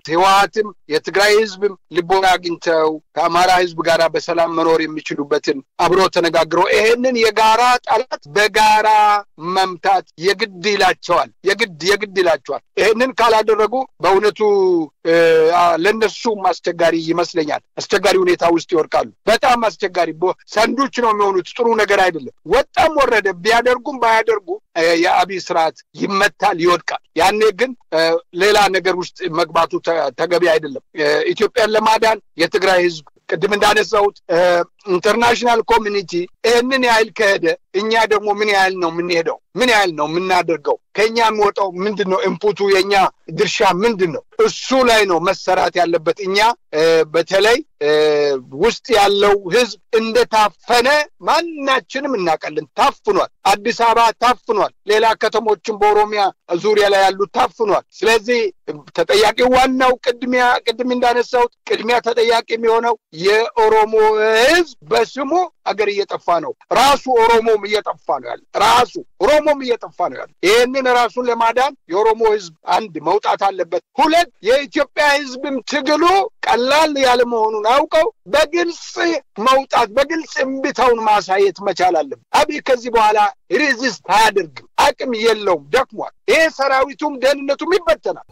ህወሀትም የትግራይ ህዝብም ልቦና አግኝተው ከአማራ ህዝብ ጋር በሰላም መኖር የሚችሉበትን አብሮ ተነጋግረው ይሄንን የጋራ ጠላት በጋራ መምታት የግድ ይላቸዋል። የግድ የግድ ይላቸዋል። ይሄንን ካላደረጉ በእውነቱ ለእነሱም አስቸጋሪ ይመስለኛል። አስቸጋሪ ሁኔታ ውስጥ ይወድቃሉ። በጣም አስቸጋሪ ሰንዶች ነው የሚሆኑት። ጥሩ ነገር አይደለም። ወጣም ወረደ ቢያደርጉም ባያደርጉ የአብይ ስርዓት ይመታል፣ ይወድቃል። ያኔ ግን ሌላ ነገር ውስጥ መግባቱ ተገቢ አይደለም። ኢትዮጵያን ለማዳን የትግራይ ህዝብ ቅድም እንዳነሳሁት ኢንተርናሽናል ኮሚኒቲ ይህንን ያህል ከሄደ እኛ ደግሞ ምን ያህል ነው የምንሄደው? ምን ያህል ነው የምናደርገው? ከእኛ የሚወጣው ምንድን ነው? ኢንፑቱ የእኛ ድርሻ ምንድን ነው? እሱ ላይ ነው መሰራት ያለበት። እኛ በተለይ ውስጥ ያለው ህዝብ እንደታፈነ ማናችንም እናውቃለን። ታፍኗል። አዲስ አበባ ታፍኗል። ሌላ ከተሞችን በኦሮሚያ ዙሪያ ላይ ያሉት ታፍኗል። ስለዚህ ተጠያቂ ዋናው ቅድሚያ ቅድም እንዳነሳሁት ቅድሚያ ተጠያቂ የሚሆነው የኦሮሞ ህዝብ በስሙ አገር እየጠፋ ነው። ራሱ ኦሮሞም እየጠፋ ነው ያለ ራሱ ኦሮሞም እየጠፋ ነው ያለ። ይህንን ራሱን ለማዳን የኦሮሞ ህዝብ አንድ መውጣት አለበት። ሁለት የኢትዮጵያ ህዝብም ትግሉ ቀላል ያለ መሆኑን አውቀው በግልጽ መውጣት በግልጽ እምቢታውን ማሳየት መቻል አለበት። አብይ ከዚህ በኋላ ሬዚስት አያደርግም፣ አቅም የለውም፣ ደክሟል። ይሄ ሰራዊቱም ደህንነቱም ይበተናል።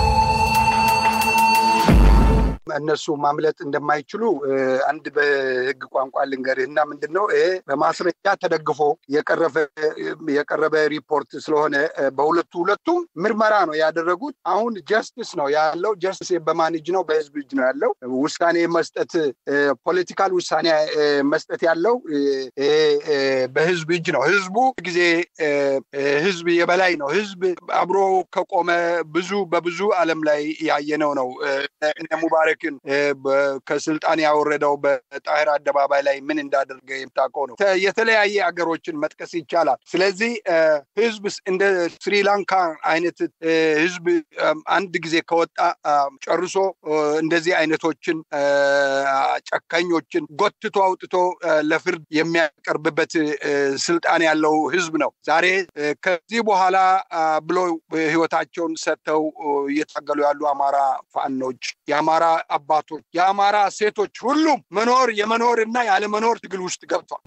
እነሱ ማምለጥ እንደማይችሉ አንድ በህግ ቋንቋ ልንገርህና ምንድን ነው ይሄ በማስረጃ ተደግፎ የቀረበ ሪፖርት ስለሆነ በሁለቱ ሁለቱም ምርመራ ነው ያደረጉት። አሁን ጀስቲስ ነው ያለው። ጀስቲስ በማን እጅ ነው? በህዝብ እጅ ነው ያለው። ውሳኔ መስጠት ፖለቲካል ውሳኔ መስጠት ያለው በህዝብ እጅ ነው። ህዝቡ ጊዜ ህዝብ የበላይ ነው። ህዝብ አብሮ ከቆመ ብዙ በብዙ ዓለም ላይ ያየነው ነው። እነ ሙባረክን ከስልጣን ያወረደው በጣህር አደባባይ ላይ ምን እንዳደረገ የምታውቀው ነው። የተለያየ አገሮችን መጥቀስ ይቻላል። ስለዚህ ህዝብ እንደ ስሪላንካ አይነት ህዝብ አንድ ጊዜ ከወጣ ጨርሶ እንደዚህ አይነቶችን ጨካኞችን ጎትቶ አውጥቶ ለፍርድ የሚያቀርብበት ስልጣን ያለው ህዝብ ነው። ዛሬ ከዚህ በኋላ ብሎ ህይወታቸውን ሰጥተው እየታገሉ ያሉ አማራ ፋኖች፣ የአማራ አባቶች፣ የአማራ ሴቶች ሁሉም መኖር የመኖር እና ያለመኖር ትግል ውስጥ ገብቷል።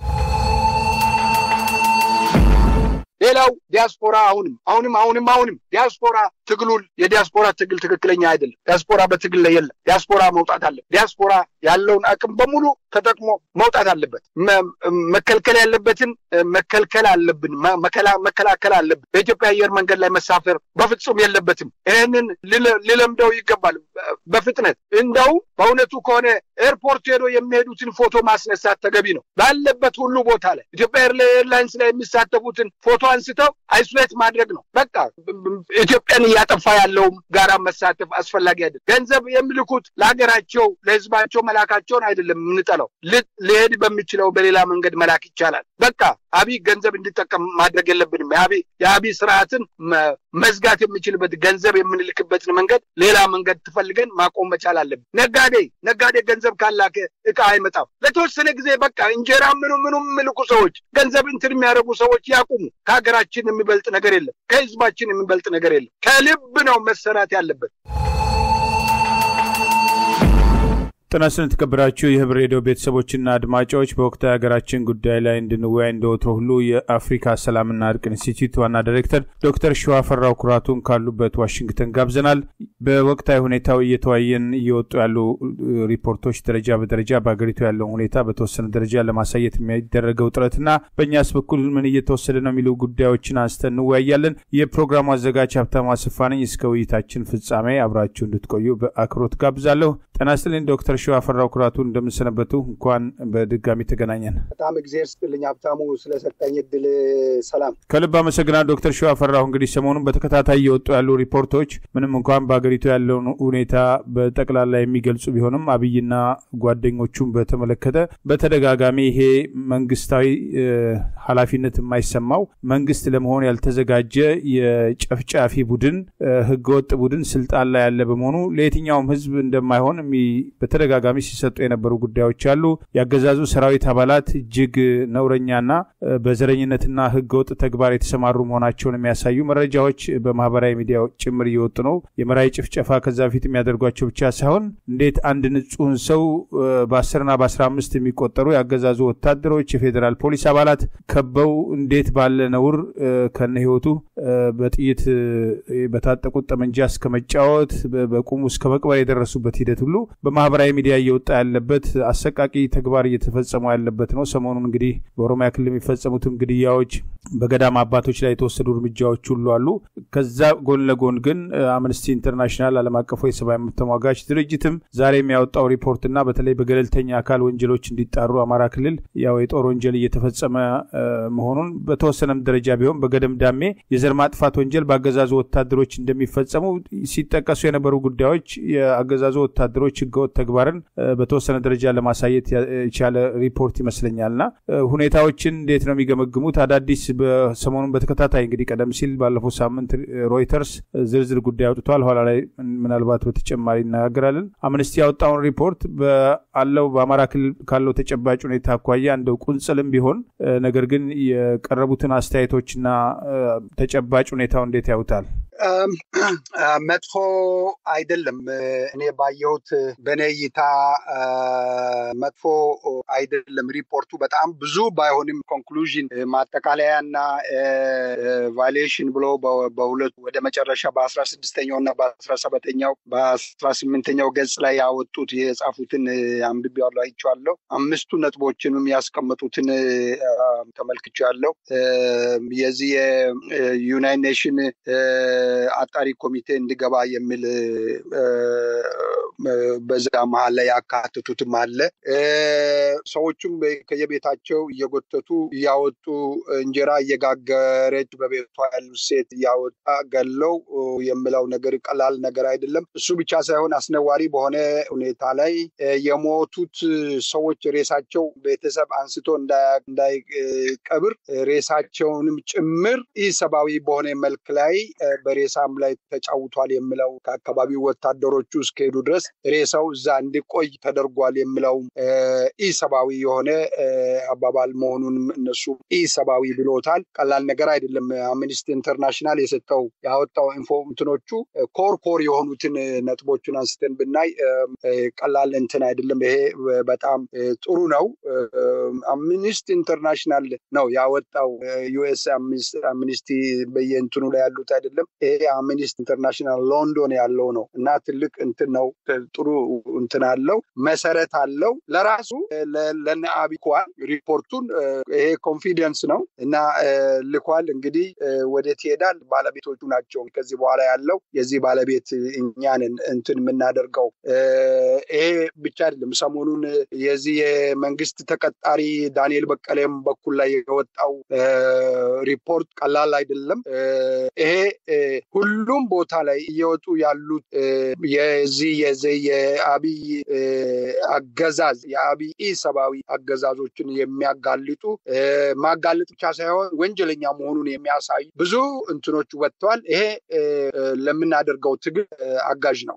ሌላው ዲያስፖራ አሁንም አሁንም አሁንም አሁንም ዲያስፖራ ትግሉን የዲያስፖራ ትግል ትክክለኛ አይደለም። ዲያስፖራ በትግል ላይ የለም። ዲያስፖራ መውጣት አለ። ዲያስፖራ ያለውን አቅም በሙሉ ተጠቅሞ መውጣት አለበት። መከልከል ያለበትን መከልከል አለብን፣ መከላከል አለብን። በኢትዮጵያ አየር መንገድ ላይ መሳፈር በፍጹም የለበትም። ይህንን ሊለምደው ይገባል በፍጥነት እንደው በእውነቱ ከሆነ ኤርፖርት ሄዶ የሚሄዱትን ፎቶ ማስነሳት ተገቢ ነው። ባለበት ሁሉ ቦታ ላይ ኢትዮጵያ ኤርላይንስ ላይ የሚሳተፉትን ፎቶ አንስተው አይሶሌት ማድረግ ነው። በቃ ኢትዮጵያን እያጠፋ ያለውም ጋራ መሳተፍ አስፈላጊ አይደለም። ገንዘብ የሚልኩት ለሀገራቸው ለህዝባቸው መላካቸውን አይደለም የምንጠላው። ሊሄድ በሚችለው በሌላ መንገድ መላክ ይቻላል። በቃ አብይ ገንዘብ እንዲጠቀም ማድረግ የለብንም። የአብይ ስርዓትን መዝጋት የሚችልበት ገንዘብ የምንልክበትን መንገድ ሌላ መንገድ ትፈልገን ማቆም መቻል አለብን። ነጋዴ ነጋዴ ገንዘብ ካላከ እቃ አይመጣም። ለተወሰነ ጊዜ በቃ እንጀራ ምኑ ምኑ የሚልኩ ሰዎች ገንዘብ እንትን የሚያደርጉ ሰዎች ያቁሙ። ከሀገራችን የሚበልጥ ነገር የለም። ከህዝባችን የሚበልጥ ነገር የለም። ከልብ ነው መሰራት ያለበት። ጤና ይስጥልን የተከበራችሁ የህብር ሬዲዮ ቤተሰቦችና አድማጮች በወቅታዊ ሀገራችን ጉዳይ ላይ እንድንወያይ እንደወትሮ ሁሉ የአፍሪካ ሰላምና እርቅ ኢንስቲትዩት ዋና ዳይሬክተር ዶክተር ሸዋፈራው ኩራቱን ካሉበት ዋሽንግተን ጋብዘናል። በወቅታዊ ሁኔታው እየተወያየን እየወጡ ያሉ ሪፖርቶች ደረጃ በደረጃ በሀገሪቱ ያለውን ሁኔታ በተወሰነ ደረጃ ለማሳየት የሚደረገው ጥረትና በእኛስ በኩል ምን እየተወሰደ ነው የሚሉ ጉዳዮችን አንስተን እንወያያለን። የፕሮግራሙ አዘጋጅ ሀብታሙ አስፋ ነኝ። እስከ ውይይታችን ፍጻሜ አብራችሁ እንድትቆዩ በአክብሮት ጋብዛለሁ። ጤና ይስጥልኝ ዶክተር ሸዋ ፈራው ኩራቱ እንደምንሰነበቱ። እንኳን በድጋሚ ተገናኘን። በጣም እግዜር ስጥልኝ ሀብታሙ ስለሰጠኝ እድል። ሰላም ከልብ አመሰግናለሁ ዶክተር ሸዋ ፈራሁ። እንግዲህ ሰሞኑን በተከታታይ እየወጡ ያሉ ሪፖርቶች ምንም እንኳን በሀገሪቱ ያለውን ሁኔታ በጠቅላላ የሚገልጹ ቢሆንም አብይና ጓደኞቹን በተመለከተ በተደጋጋሚ ይሄ መንግስታዊ ኃላፊነት የማይሰማው መንግስት ለመሆን ያልተዘጋጀ የጨፍጫፊ ቡድን ህገወጥ ቡድን ስልጣን ላይ ያለ በመሆኑ ለየትኛውም ህዝብ እንደማይሆን በተደጋጋሚ ሲሰጡ የነበሩ ጉዳዮች አሉ። የአገዛዙ ሰራዊት አባላት እጅግ ነውረኛና በዘረኝነትና ህገወጥ ተግባር የተሰማሩ መሆናቸውን የሚያሳዩ መረጃዎች በማህበራዊ ሚዲያ ጭምር እየወጡ ነው። የመራዊ ጭፍጨፋ ከዛ በፊት የሚያደርጓቸው ብቻ ሳይሆን እንዴት አንድ ንጹህን ሰው በአስርና በአስራ አምስት የሚቆጠሩ የአገዛዙ ወታደሮች የፌዴራል ፖሊስ አባላት ከበው እንዴት ባለ ነውር ከነ ህይወቱ በጥይት በታጠቁት ጠመንጃ እስከ መጫወት በቁሙ እስከ መቅበር የደረሱበት ሂደት ሁሉ በማህበራዊ ሚዲያ እየወጣ ያለበት አሰቃቂ ተግባር እየተፈጸሙ ያለበት ነው። ሰሞኑን እንግዲህ በኦሮሚያ ክልል የሚፈጸሙትም ግድያዎች፣ በገዳም አባቶች ላይ የተወሰዱ እርምጃዎች ሁሉ አሉ። ከዛ ጎን ለጎን ግን አምነስቲ ኢንተርናሽናል ዓለም አቀፉ የሰብአዊ መብት ተሟጋች ድርጅትም ዛሬ የሚያወጣው ሪፖርትና በተለይ በገለልተኛ አካል ወንጀሎች እንዲጣሩ አማራ ክልል ያው የጦር ወንጀል እየተፈጸመ መሆኑን በተወሰነም ደረጃ ቢሆን በገደምዳሜ የዘር ማጥፋት ወንጀል በአገዛዙ ወታደሮች እንደሚፈጸሙ ሲጠቀሱ የነበሩ ጉዳዮች የአገዛዙ ወታደሮች ህገወጥ ተግባርን በተወሰነ ደረጃ ለማሳየት የቻለ ሪፖርት ይመስለኛልና ሁኔታዎችን እንዴት ነው የሚገመግሙት? አዳዲስ በሰሞኑን በተከታታይ እንግዲህ ቀደም ሲል ባለፈው ሳምንት ሮይተርስ ዝርዝር ጉዳይ አውጥቷል። ኋላ ላይ ምናልባት በተጨማሪ እነጋገራለን። አምነስቲ ያወጣውን ሪፖርት አለው በአማራ ክልል ካለው ተጨባጭ ሁኔታ አኳያ እንደው ቁንጽልም ቢሆን ነገር ግን የቀረቡትን አስተያየቶችና ተጨባጭ ሁኔታው እንዴት ያዩታል? መጥፎ አይደለም። እኔ ባየሁት በእኔ እይታ መጥፎ አይደለም። ሪፖርቱ በጣም ብዙ ባይሆንም ኮንክሉዥን ማጠቃለያ እና ቫሌሽን ብሎ በሁለቱ ወደ መጨረሻ በአስራ ስድስተኛው እና በአስራ ሰባተኛው በአስራ ስምንተኛው ገጽ ላይ ያወጡት የጻፉትን አንብቤዋለሁ፣ አይቼዋለሁ። አምስቱ ነጥቦችንም ያስቀመጡትን ተመልክቼዋለሁ። የዚህ የዩናይት ኔሽን አጣሪ ኮሚቴ እንዲገባ የሚል በዛ መሀል ላይ ያካትቱትም አለ። ሰዎቹም ከየቤታቸው እየጎተቱ እያወጡ እንጀራ እየጋገረች በቤቷ ያሉ ሴት እያወጣ ገለው የምለው ነገር ቀላል ነገር አይደለም። እሱ ብቻ ሳይሆን አስነዋሪ በሆነ ሁኔታ ላይ የሞቱት ሰዎች ሬሳቸው ቤተሰብ አንስቶ እንዳይቀብር ሬሳቸውንም ጭምር ኢሰብአዊ በሆነ መልክ ላይ በሬሳም ላይ ተጫውቷል የሚለው ከአካባቢው ወታደሮቹ እስከሄዱ ድረስ ሬሳው እዛ እንዲቆይ ተደርጓል የሚለው ኢሰብአዊ የሆነ አባባል መሆኑንም እነሱ ኢሰብአዊ ብሎታል። ቀላል ነገር አይደለም። አምኒስቲ ኢንተርናሽናል የሰጠው ያወጣው ኢንፎ እንትኖቹ ኮር ኮር የሆኑትን ነጥቦቹን አንስተን ብናይ ቀላል እንትን አይደለም። ይሄ በጣም ጥሩ ነው። አምኒስቲ ኢንተርናሽናል ነው ያወጣው። ዩኤስ አምኒስቲ በየእንትኑ ላይ ያሉት አይደለም። ይሄ አምኒስቲ ኢንተርናሽናል ሎንዶን ያለው ነው እና ትልቅ እንትን ነው። ጥሩ እንትን አለው፣ መሰረት አለው። ለራሱ ለነ አቢኳል ሪፖርቱን ይሄ ኮንፊደንስ ነው እና ልኳል። እንግዲህ ወዴት ይሄዳል? ባለቤቶቹ ናቸው። ከዚህ በኋላ ያለው የዚህ ባለቤት እኛንን እንትን የምናደርገው ይሄ ብቻ አይደለም። ሰሞኑን የዚህ የመንግስት ተቀጣሪ ዳንኤል በቀለም በኩል ላይ የወጣው ሪፖርት ቀላል አይደለም። ይሄ ሁሉም ቦታ ላይ እየወጡ ያሉት የዚህ የዚህ የአብይ አገዛዝ የአብይ ኢሰብአዊ አገዛዞችን የሚያጋልጡ ማጋለጥ ብቻ ሳይሆን ወንጀለኛ መሆኑን የሚያሳዩ ብዙ እንትኖች ወጥተዋል። ይሄ ለምናደርገው ትግል አጋዥ ነው።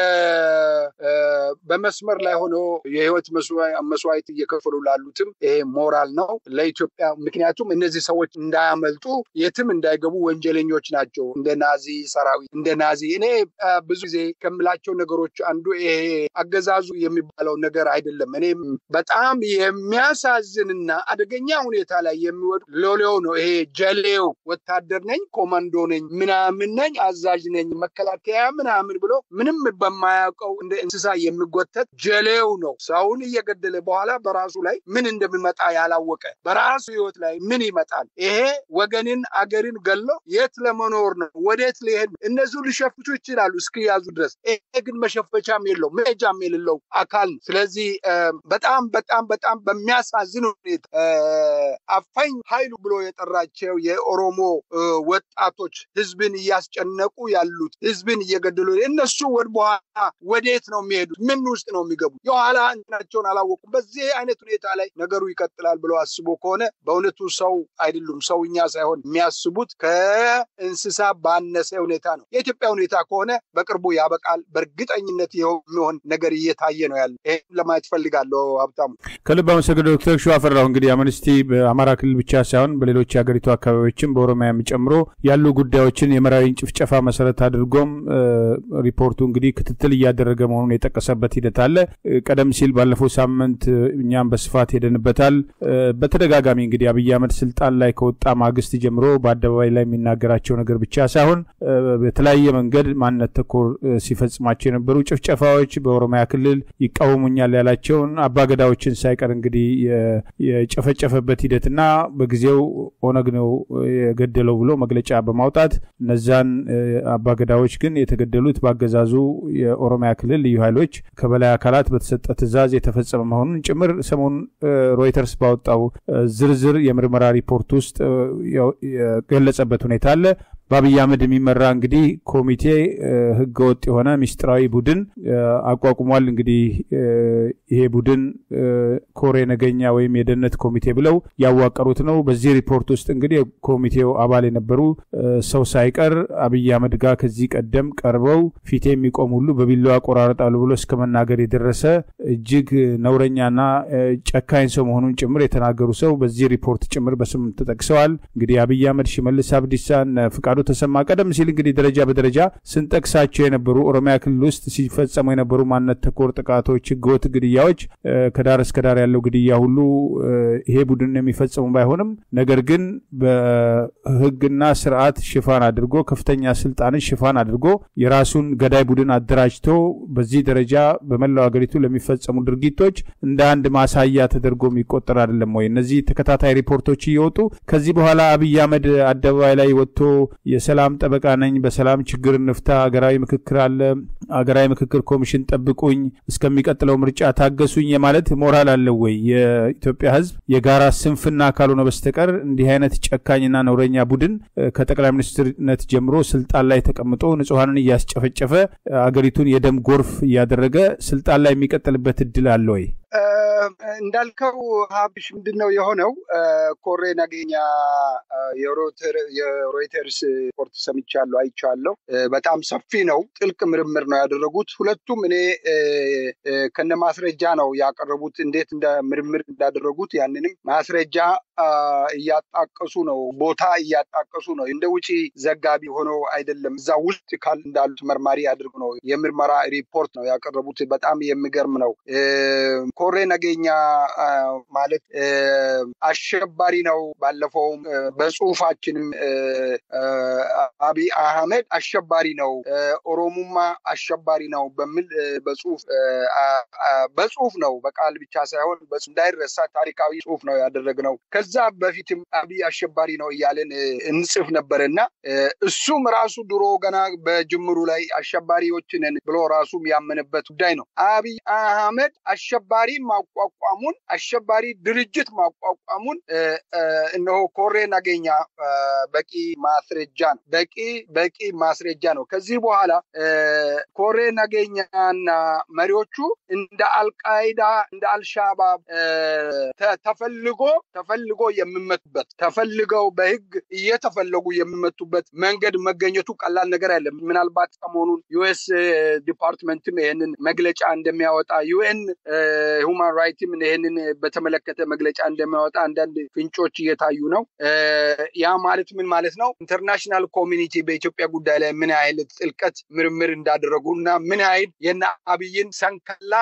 በመስመር ላይ ሆኖ የህይወት መስዋዕት እየከፈሉ ላሉትም ይሄ ሞራል ነው ለኢትዮጵያ። ምክንያቱም እነዚህ ሰዎች እንዳያመልጡ የትም እንዳይገቡ ወንጀለኞች ናቸው። እንደ ናዚ ሰራዊት እንደ ናዚ እኔ ብዙ ጊዜ ከምላቸው ነገሮች አንዱ ይሄ አገዛዙ የሚባለው ነገር አይደለም። እኔ በጣም የሚያሳዝንና አደገኛ ሁኔታ ላይ የሚወዱ ሎሌው ነው። ይሄ ጀሌው ወታደር ነኝ፣ ኮማንዶ ነኝ፣ ምናምን ነኝ፣ አዛዥ ነኝ፣ መከላከያ ምናምን ብሎ ምንም በማያውቀው እንደ እንስሳ የሚጎተት ጀሌው ነው። ሰውን እየገደለ በኋላ በራሱ ላይ ምን እንደሚመጣ ያላወቀ በራሱ ህይወት ላይ ምን ይመጣል? ይሄ ወገንን አገርን ገሎ የት ለመኖር ነው? ወዴት ሊሄድ ነው? እነዚሁ ሊሸፍቱ ይችላሉ እስኪያዙ ድረስ። ይሄ ግን መሸፈቻም የለው መሄጃም የሌለው አካል ነው። ስለዚህ በጣም በጣም በጣም በሚያሳዝን ሁኔታ አፋኝ ኃይሉ ብሎ የጠራቸው የኦሮሞ ወጣቶች ህዝብን እያስጨነቁ ያሉት ህዝብን እየገደሉ እነሱ ወደ በኋላ ወዴት ነው የሚሄዱት? ምን ውስጥ ነው የሚገቡት? የኋላ እንትናቸውን አላወቁም። በዚህ አይነት ሁኔታ ላይ ነገሩ ይቀጥላል ብሎ አስቦ ከሆነ በእውነቱ ሰው አይደሉም። ሰውኛ ለእኛ ሳይሆን የሚያስቡት ከእንስሳ ባነሰ ሁኔታ ነው። የኢትዮጵያ ሁኔታ ከሆነ በቅርቡ ያበቃል። በእርግጠኝነት የሚሆን ነገር እየታየ ነው ያለ። ይህን ለማየት ፈልጋለሁ። ሀብታሙ ከልብ አመሰግናለሁ ዶክተር ሸዋፈራሁ። እንግዲህ አምነስቲ በአማራ ክልል ብቻ ሳይሆን በሌሎች የሀገሪቱ አካባቢዎችም በኦሮሚያም ጨምሮ ያሉ ጉዳዮችን የመራዊን ጭፍጨፋ መሰረት አድርጎም ሪፖርቱ እንግዲህ ክትትል እያደረገ መሆኑን የጠቀሰበት ሂደት አለ። ቀደም ሲል ባለፈው ሳምንት እኛም በስፋት ሄደንበታል። በተደጋጋሚ እንግዲህ አብይ አህመድ ስልጣን ላይ ከወጣ ማግስት ጀምሮ በአደባባይ ላይ የሚናገራቸው ነገር ብቻ ሳይሆን በተለያየ መንገድ ማንነት ተኮር ሲፈጽማቸው የነበሩ ጭፍጨፋዎች በኦሮሚያ ክልል ይቃወሙኛል ያላቸውን አባገዳዎችን ሳይቀር እንግዲህ የጨፈጨፈበት ሂደትና በጊዜው ኦነግ ነው የገደለው ብሎ መግለጫ በማውጣት እነዛን አባገዳዎች ግን የተገደሉት በአገዛዙ የኦሮሚያ ክልል ልዩ ኃይሎች ከበላይ አካላት በተሰጠ ትዕዛዝ የተፈጸመ መሆኑን ጭምር ሰሞኑን ሮይተርስ ባወጣው ዝርዝር የምርመራ ሪፖርት ውስጥ የገለጸበት ሁኔታ አለ። በአብይ አህመድ የሚመራ እንግዲህ ኮሚቴ ህገወጥ የሆነ ሚስጥራዊ ቡድን አቋቁሟል። እንግዲህ ይሄ ቡድን ኮሬ ነገኛ ወይም የደህንነት ኮሚቴ ብለው ያዋቀሩት ነው። በዚህ ሪፖርት ውስጥ እንግዲህ የኮሚቴው አባል የነበሩ ሰው ሳይቀር አብይ አህመድ ጋር ከዚህ ቀደም ቀርበው ፊት የሚቆም ሁሉ በቢላዋ ቆራረጣሉ ብሎ እስከ መናገር የደረሰ እጅግ ነውረኛና ጨካኝ ሰው መሆኑን ጭምር የተናገሩ ሰው በዚህ ሪፖርት ጭምር በስም ተጠቅሰዋል። እንግዲህ አብይ አህመድ፣ ሽመልስ አብዲሳን፣ ፍቃዱ ተሰማ ቀደም ሲል እንግዲህ ደረጃ በደረጃ ስንጠቅሳቸው የነበሩ ኦሮሚያ ክልል ውስጥ ሲፈጸሙ የነበሩ ማንነት ተኮር ጥቃቶች፣ ህገወጥ ግድያዎች ከዳር እስከ ዳር ያለው ግድያ ሁሉ ይሄ ቡድን የሚፈጸሙ ባይሆንም ነገር ግን በህግና ስርዓት ሽፋን አድርጎ ከፍተኛ ስልጣንን ሽፋን አድርጎ የራሱን ገዳይ ቡድን አደራጅቶ በዚህ ደረጃ በመላው ሀገሪቱ ለሚፈጸሙ ድርጊቶች እንደ አንድ ማሳያ ተደርጎ የሚቆጠር አይደለም ወይ? እነዚህ ተከታታይ ሪፖርቶች እየወጡ ከዚህ በኋላ አብይ አህመድ አደባባይ ላይ ወጥቶ የሰላም ጠበቃ ነኝ፣ በሰላም ችግር እንፍታ፣ ሀገራዊ ምክክር አለ፣ ሀገራዊ ምክክር ኮሚሽን ጠብቁኝ፣ እስከሚቀጥለው ምርጫ ታገሱኝ የማለት ሞራል አለው ወይ? የኢትዮጵያ ህዝብ የጋራ ስንፍና ካልሆነ በስተቀር እንዲህ አይነት ጨካኝና ነውረኛ ቡድን ከጠቅላይ ሚኒስትርነት ጀምሮ ስልጣን ላይ ተቀምጦ ንጹሐንን እያስጨፈጨፈ አገሪቱን የደም ጎርፍ እያደረገ ስልጣን ላይ የሚቀጥልበት እድል አለ ወይ? እንዳልከው ሀብሽ ምንድን ነው የሆነው? ኮሬ ነገኛ የሮይተርስ ሪፖርት ሰምቻለሁ፣ አይቻለሁ። በጣም ሰፊ ነው፣ ጥልቅ ምርምር ነው ያደረጉት። ሁለቱም እኔ ከነ ማስረጃ ነው ያቀረቡት፣ እንዴት እንደ ምርምር እንዳደረጉት ያንንም ማስረጃ እያጣቀሱ ነው፣ ቦታ እያጣቀሱ ነው። እንደ ውጪ ዘጋቢ ሆኖ አይደለም፣ እዛ ውስጥ ካል እንዳሉት መርማሪ አድርጎ ነው የምርመራ ሪፖርት ነው ያቀረቡት። በጣም የሚገርም ነው። ኮሬ ነገኛ ማለት አሸባሪ ነው። ባለፈውም በጽሁፋችንም አብይ አህመድ አሸባሪ ነው፣ ኦሮሙማ አሸባሪ ነው በሚል በጽሁፍ በጽሁፍ ነው በቃል ብቻ ሳይሆን እንዳይረሳ ታሪካዊ ጽሁፍ ነው ያደረግነው። ከዛ በፊትም አብይ አሸባሪ ነው እያለን እንጽፍ ነበር እና እሱም ራሱ ድሮ ገና በጅምሩ ላይ አሸባሪዎችንን ብሎ ራሱም ያመነበት ጉዳይ ነው። አብይ አህመድ አሸባሪ ማቋቋሙን አሸባሪ ድርጅት ማቋቋሙን እነሆ ኮሬ ነገኛ በቂ ማስረጃ ነው። በቂ በቂ ማስረጃ ነው። ከዚህ በኋላ ኮሬ ነገኛና መሪዎቹ እንደ አልቃይዳ እንደ አልሻባብ ተፈልጎ ተፈልጎ የሚመቱበት ተፈልገው በህግ እየተፈለጉ የሚመቱበት መንገድ መገኘቱ ቀላል ነገር አይደለም። ምናልባት ሰሞኑን ዩኤስ ዲፓርትመንትም ይህንን መግለጫ እንደሚያወጣ ዩኤን ሁማን ራይትም ይህንን በተመለከተ መግለጫ እንደሚያወጣ አንዳንድ ፍንጮች እየታዩ ነው። ያ ማለት ምን ማለት ነው? ኢንተርናሽናል ኮሚኒቲ በኢትዮጵያ ጉዳይ ላይ ምን ያህል ጥልቀት ምርምር እንዳደረጉ እና ምን ያህል የነ አብይን ሰንከላ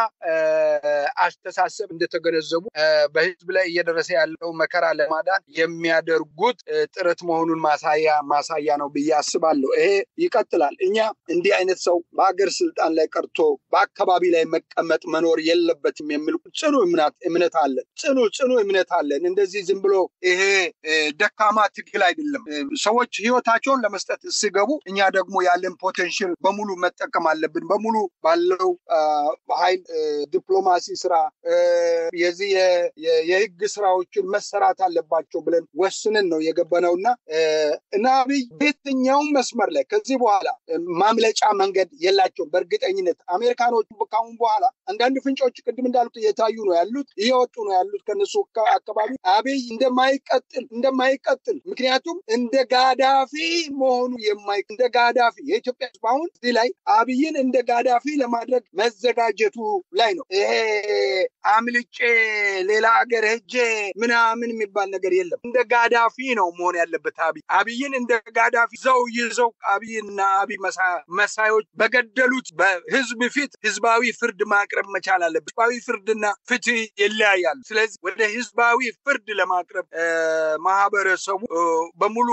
አስተሳሰብ እንደተገነዘቡ በህዝብ ላይ እየደረሰ ያለው መከራ ለማዳን የሚያደርጉት ጥረት መሆኑን ማሳያ ማሳያ ነው ብዬ አስባለሁ። ይሄ ይቀጥላል። እኛ እንዲህ አይነት ሰው በሀገር ስልጣን ላይ ቀርቶ በአካባቢ ላይ መቀመጥ መኖር የለበትም የሚል ጽኑ እምነት አለን። ጽኑ ጽኑ እምነት አለን። እንደዚህ ዝም ብሎ ይሄ ደካማ ትግል አይደለም። ሰዎች ህይወታቸውን ለመስጠት ሲገቡ እኛ ደግሞ ያለን ፖቴንሽል በሙሉ መጠቀም አለብን። በሙሉ ባለው ኃይል ዲፕሎማሲ ስራ፣ የዚህ የህግ ስራዎችን መሰራት መምራት አለባቸው ብለን ወስንን ነው የገባነው እና እና አብይ በየትኛውም መስመር ላይ ከዚህ በኋላ ማምለጫ መንገድ የላቸውም። በእርግጠኝነት አሜሪካኖቹ ካሁን በኋላ አንዳንድ ፍንጮች ቅድም እንዳሉት እየታዩ ነው ያሉት እየወጡ ነው ያሉት ከነሱ አካባቢ አብይ እንደማይቀጥል እንደማይቀጥል ምክንያቱም እንደ ጋዳፊ መሆኑ የማይ እንደ ጋዳፊ የኢትዮጵያ ሕዝብ አሁን እዚህ ላይ አብይን እንደ ጋዳፊ ለማድረግ መዘጋጀቱ ላይ ነው። ይሄ አምልጬ ሌላ ሀገር ሄጄ ምናምን የሚባል ነገር የለም። እንደ ጋዳፊ ነው መሆን ያለበት። አብይ አብይን እንደ ጋዳፊ ዘው ይዘው አብይና አብይ መሳዮች በገደሉት በህዝብ ፊት ህዝባዊ ፍርድ ማቅረብ መቻል አለበት። ህዝባዊ ፍርድና ፍትህ ይለያያሉ። ስለዚህ ወደ ህዝባዊ ፍርድ ለማቅረብ ማህበረሰቡ በሙሉ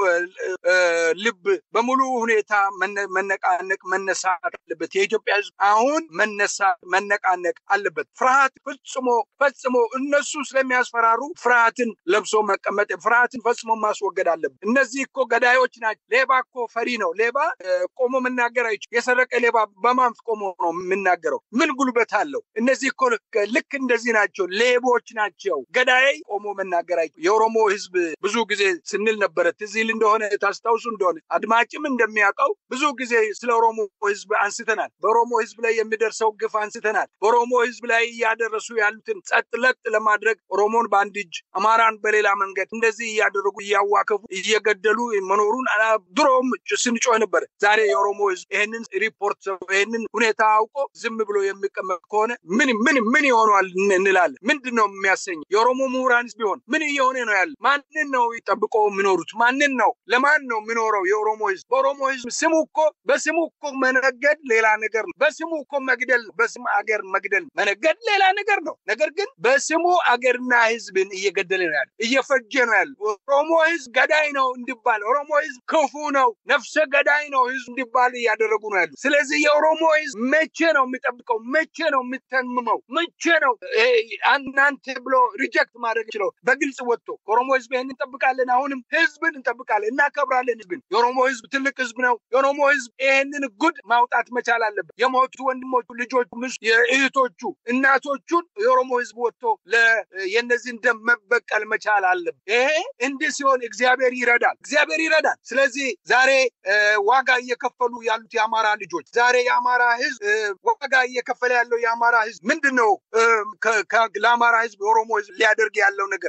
ልብ በሙሉ ሁኔታ መነቃነቅ መነሳት አለበት። የኢትዮጵያ ህዝብ አሁን መነሳት መነቃነቅ አለበት። ፍርሃት ፈጽሞ ፈጽሞ እነሱ ስለሚያስፈራሩ ፍርሃትን ለብሶ መቀመጥ ፍርሃትን ፈጽሞ ማስወገድ አለበት። እነዚህ እኮ ገዳዮች ናቸው። ሌባ እኮ ፈሪ ነው። ሌባ ቆሞ መናገር አይችል። የሰረቀ ሌባ በማን ቆሞ ነው የምናገረው? ምን ጉልበት አለው? እነዚህ እኮ ልክ እንደዚህ ናቸው። ሌቦች ናቸው። ገዳይ ቆሞ መናገር አይችል። የኦሮሞ ህዝብ ብዙ ጊዜ ስንል ነበረ። ትዝ ይል እንደሆነ ታስታውሱ እንደሆነ አድማጭም እንደሚያውቀው ብዙ ጊዜ ስለ ኦሮሞ ህዝብ አንስተናል። በኦሮሞ ህዝብ ላይ የሚደርሰው ግፍ አንስተናል። በኦሮሞ ህዝብ ላይ እያደረሱ ያሉትን ጸጥ ለጥ ለማድረግ ኦሮሞን በአንድ እጅ አማራን በሌላ መንገድ እንደዚህ እያደረጉ እያዋከፉ እየገደሉ መኖሩን ድሮም ስንጮህ ነበር። ዛሬ የኦሮሞ ህዝብ ይህንን ሪፖርት ይህንን ሁኔታ አውቆ ዝም ብሎ የሚቀመጥ ከሆነ ምን ምን ምን ይሆኗል እንላለን። ምንድን ነው የሚያሰኘው? የኦሮሞ ምሁራንስ ቢሆን ምን እየሆነ ነው ያለ? ማንን ነው ጠብቆ የሚኖሩት? ማንን ነው ለማን ነው የሚኖረው የኦሮሞ ህዝብ? በኦሮሞ ህዝብ ስሙ እኮ በስሙ እኮ መነገድ ሌላ ነገር ነው። በስሙ እኮ መግደል በስም አገር መግደል መነገድ ሌላ ነገር ነው። ነገር ግን በስሙ አገርና ህዝብን እየገደለ ነው ያለ፣ እየፈጀ ነው ያለ። ኦሮሞ ህዝብ ገዳይ ነው እንዲባል፣ ኦሮሞ ህዝብ ክፉ ነው፣ ነፍሰ ገዳይ ነው ህዝብ እንዲባል እያደረጉ ነው ያሉ። ስለዚህ የኦሮሞ ህዝብ መቼ ነው የሚጠብቀው? መቼ ነው የሚተምመው? መቼ ነው እናንተ ብሎ ሪጀክት ማድረግ ችለው በግልጽ ወጥቶ ከኦሮሞ ህዝብ ይህን እንጠብቃለን፣ አሁንም ህዝብን እንጠብቃለን፣ እናከብራለን ህዝብን። የኦሮሞ ህዝብ ትልቅ ህዝብ ነው። የኦሮሞ ህዝብ ይህንን ጉድ ማውጣት መቻል አለበት። የሞቱ ወንድሞቹ፣ ልጆቹ፣ እህቶቹ፣ እናቶቹን የኦሮሞ ህዝብ ወጥቶ የነዚህን ደም መበቀል መቻል አለበት። ይሄ እንዲህ ሲሆን እግዚአብሔር ይረዳል፣ እግዚአብሔር ይረዳል። ስለዚህ ዛሬ ዋጋ እየከፈሉ ያሉት የአማራ ልጆች ዛሬ የአማራ ህዝብ ዋጋ እየከፈለ ያለው የአማራ ህዝብ ምንድን ነው? ለአማራ ህዝብ የኦሮሞ ህዝብ ሊያደርግ ያለው ነገር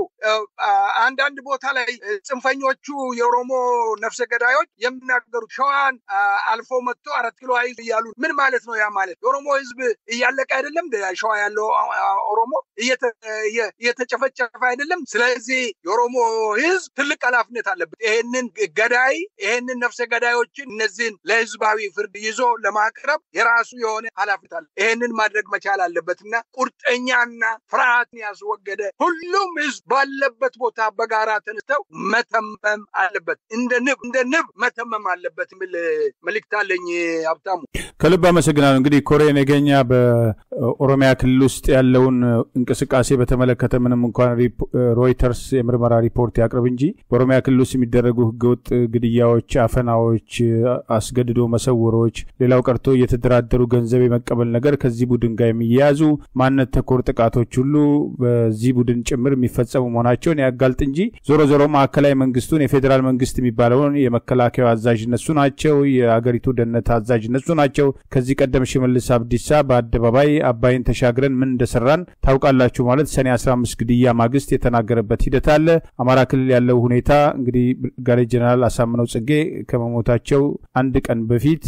አንዳንድ ቦታ ላይ ጽንፈኞቹ የኦሮሞ ነፍሰ ገዳዮች የሚናገሩት ሸዋን አልፎ መጥቶ አራት ኪሎ አይዝ እያሉ ምን ማለት ነው? ያ ማለት የኦሮሞ ህዝብ እያለቀ አይደለም? ሸዋ ያለው ኦሮሞ እየተጨፈጨፈ አይደለም? ስለዚህ የኦሮሞ ህዝብ ትልቅ ኃላፊነት አለበት። ይሄንን ገዳይ ይሄንን ነፍሰ ገዳዮችን እነዚህን ለህዝባዊ ፍርድ ይዞ ለማቅረብ የራሱ የሆነ ኃላፊነት አለ። ይሄንን ማድረግ መቻል አለበት እና ቁርጠኛና ፍርሃትን ያስወገደ ሁሉም ህዝብ ባለበት ቦታ በጋራ ተነስተው መተመም አለበት። እንደ ንብ እንደ ንብ መተመም አለበት የሚል መልእክት አለኝ። ሀብታሙ ከልብ አመሰግናለሁ። እንግዲህ ኮሬ ነገኛ በኦሮሚያ ክልል ውስጥ ያለውን እንቅስቃሴ በተመለከተ ምንም እንኳን ሮይተርስ የምርመራ ሪፖርት ያቅርብ እንጂ በኦሮሚያ ክልል ውስጥ የሚደረጉ ህገወጥ ግድያዎች፣ አፈናዎች፣ አስገድዶ መሰወሮች፣ ሌላው ቀርቶ እየተደራደሩ ገንዘብ የመቀበል ነገር ከዚህ ቡድን ጋር የሚያያዙ ማንነት ተኮር ጥቃቶች ሁሉ በዚህ ቡድን ጭምር የሚፈጸሙ መሆናቸውን ያጋልጥ እንጂ ዞሮ ዞሮ ማዕከላዊ መንግስቱን የፌዴራል መንግስት የሚባለውን የመከላከያ አዛዥ እነሱ ናቸው። የአገሪቱ ደህንነት አዛዥ እነሱ ናቸው። ከዚህ ቀደም ሽመልስ አብዲሳ በአደባባይ አባይን ተሻግረን ምን እንደሰራን ታውቃላችሁ ማለት ሰኔ 15 ግድያ ማግስት የተናገረበት ሂደት አለ። አማራ ክልል ያለው ሁኔታ እንግዲህ ብርጋዴር ጀነራል አሳምነው ጽጌ ከመሞታቸው አንድ ቀን በፊት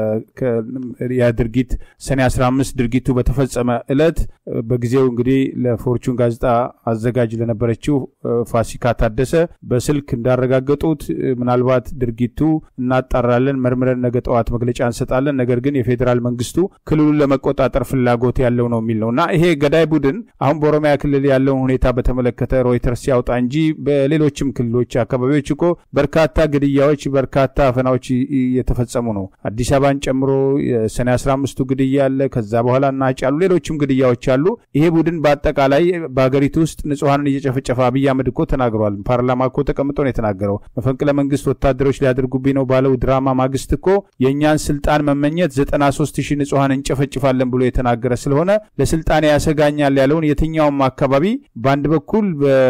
ያ ድርጊት ሰኔ 15 ድርጊቱ በተፈጸመ እለት በጊዜው እንግዲህ ለፎርቹን ጋዜጣ አዘጋጅ ለነበረችው ፋሲካ ታደሰ በስልክ እንዳረጋገጡት ምናልባት ድርጊቱ እናጣራለን፣ መርምረን ነገ ጠዋት መግለጫ እንሰጣለን፣ ነገር ግን የፌዴራል መንግስቱ ክልሉን ለመቆጣጠር ፍላጎት ያለው ነው የሚል ነው እና ይሄ ገዳይ ቡድን አሁን በኦሮሚያ ክልል ያለውን ሁኔታ በተመለከተ ሮይተርስ ሲያወጣ እንጂ በሌሎችም ክልሎች አካባቢዎች እኮ በርካታ ግድያዎች፣ በርካታ አፈናዎች እየተፈጸሙ ነው። አዲስ አበባን ጨምሮ የሰኔ 15ቱ ግድያ አለ። ከዛ በኋላ እና ጫሉ ሌሎችም ግድያዎች አሉ። ይሄ ቡድን በአጠቃላይ በሀገሪቱ ውስጥ ንጹሐንን እየጨፈጨፈ አብይ አህመድ እኮ ተናግሯል። ፓርላማ እኮ ተቀምጦ ነው የተናገረው። መፈንቅለ መንግስት ወታደሮች ሊያደርጉብኝ ነው ባለው ድራማ ማግስት እኮ የእኛን ስልጣን መመኘት 93 ሺህ ንጹሐን እንጨፈጭፋለን ብሎ የተናገረ ስለሆነ ለስልጣን ያሰጋኛል ያለውን የትኛውም አካባቢ በአንድ በኩል በኩል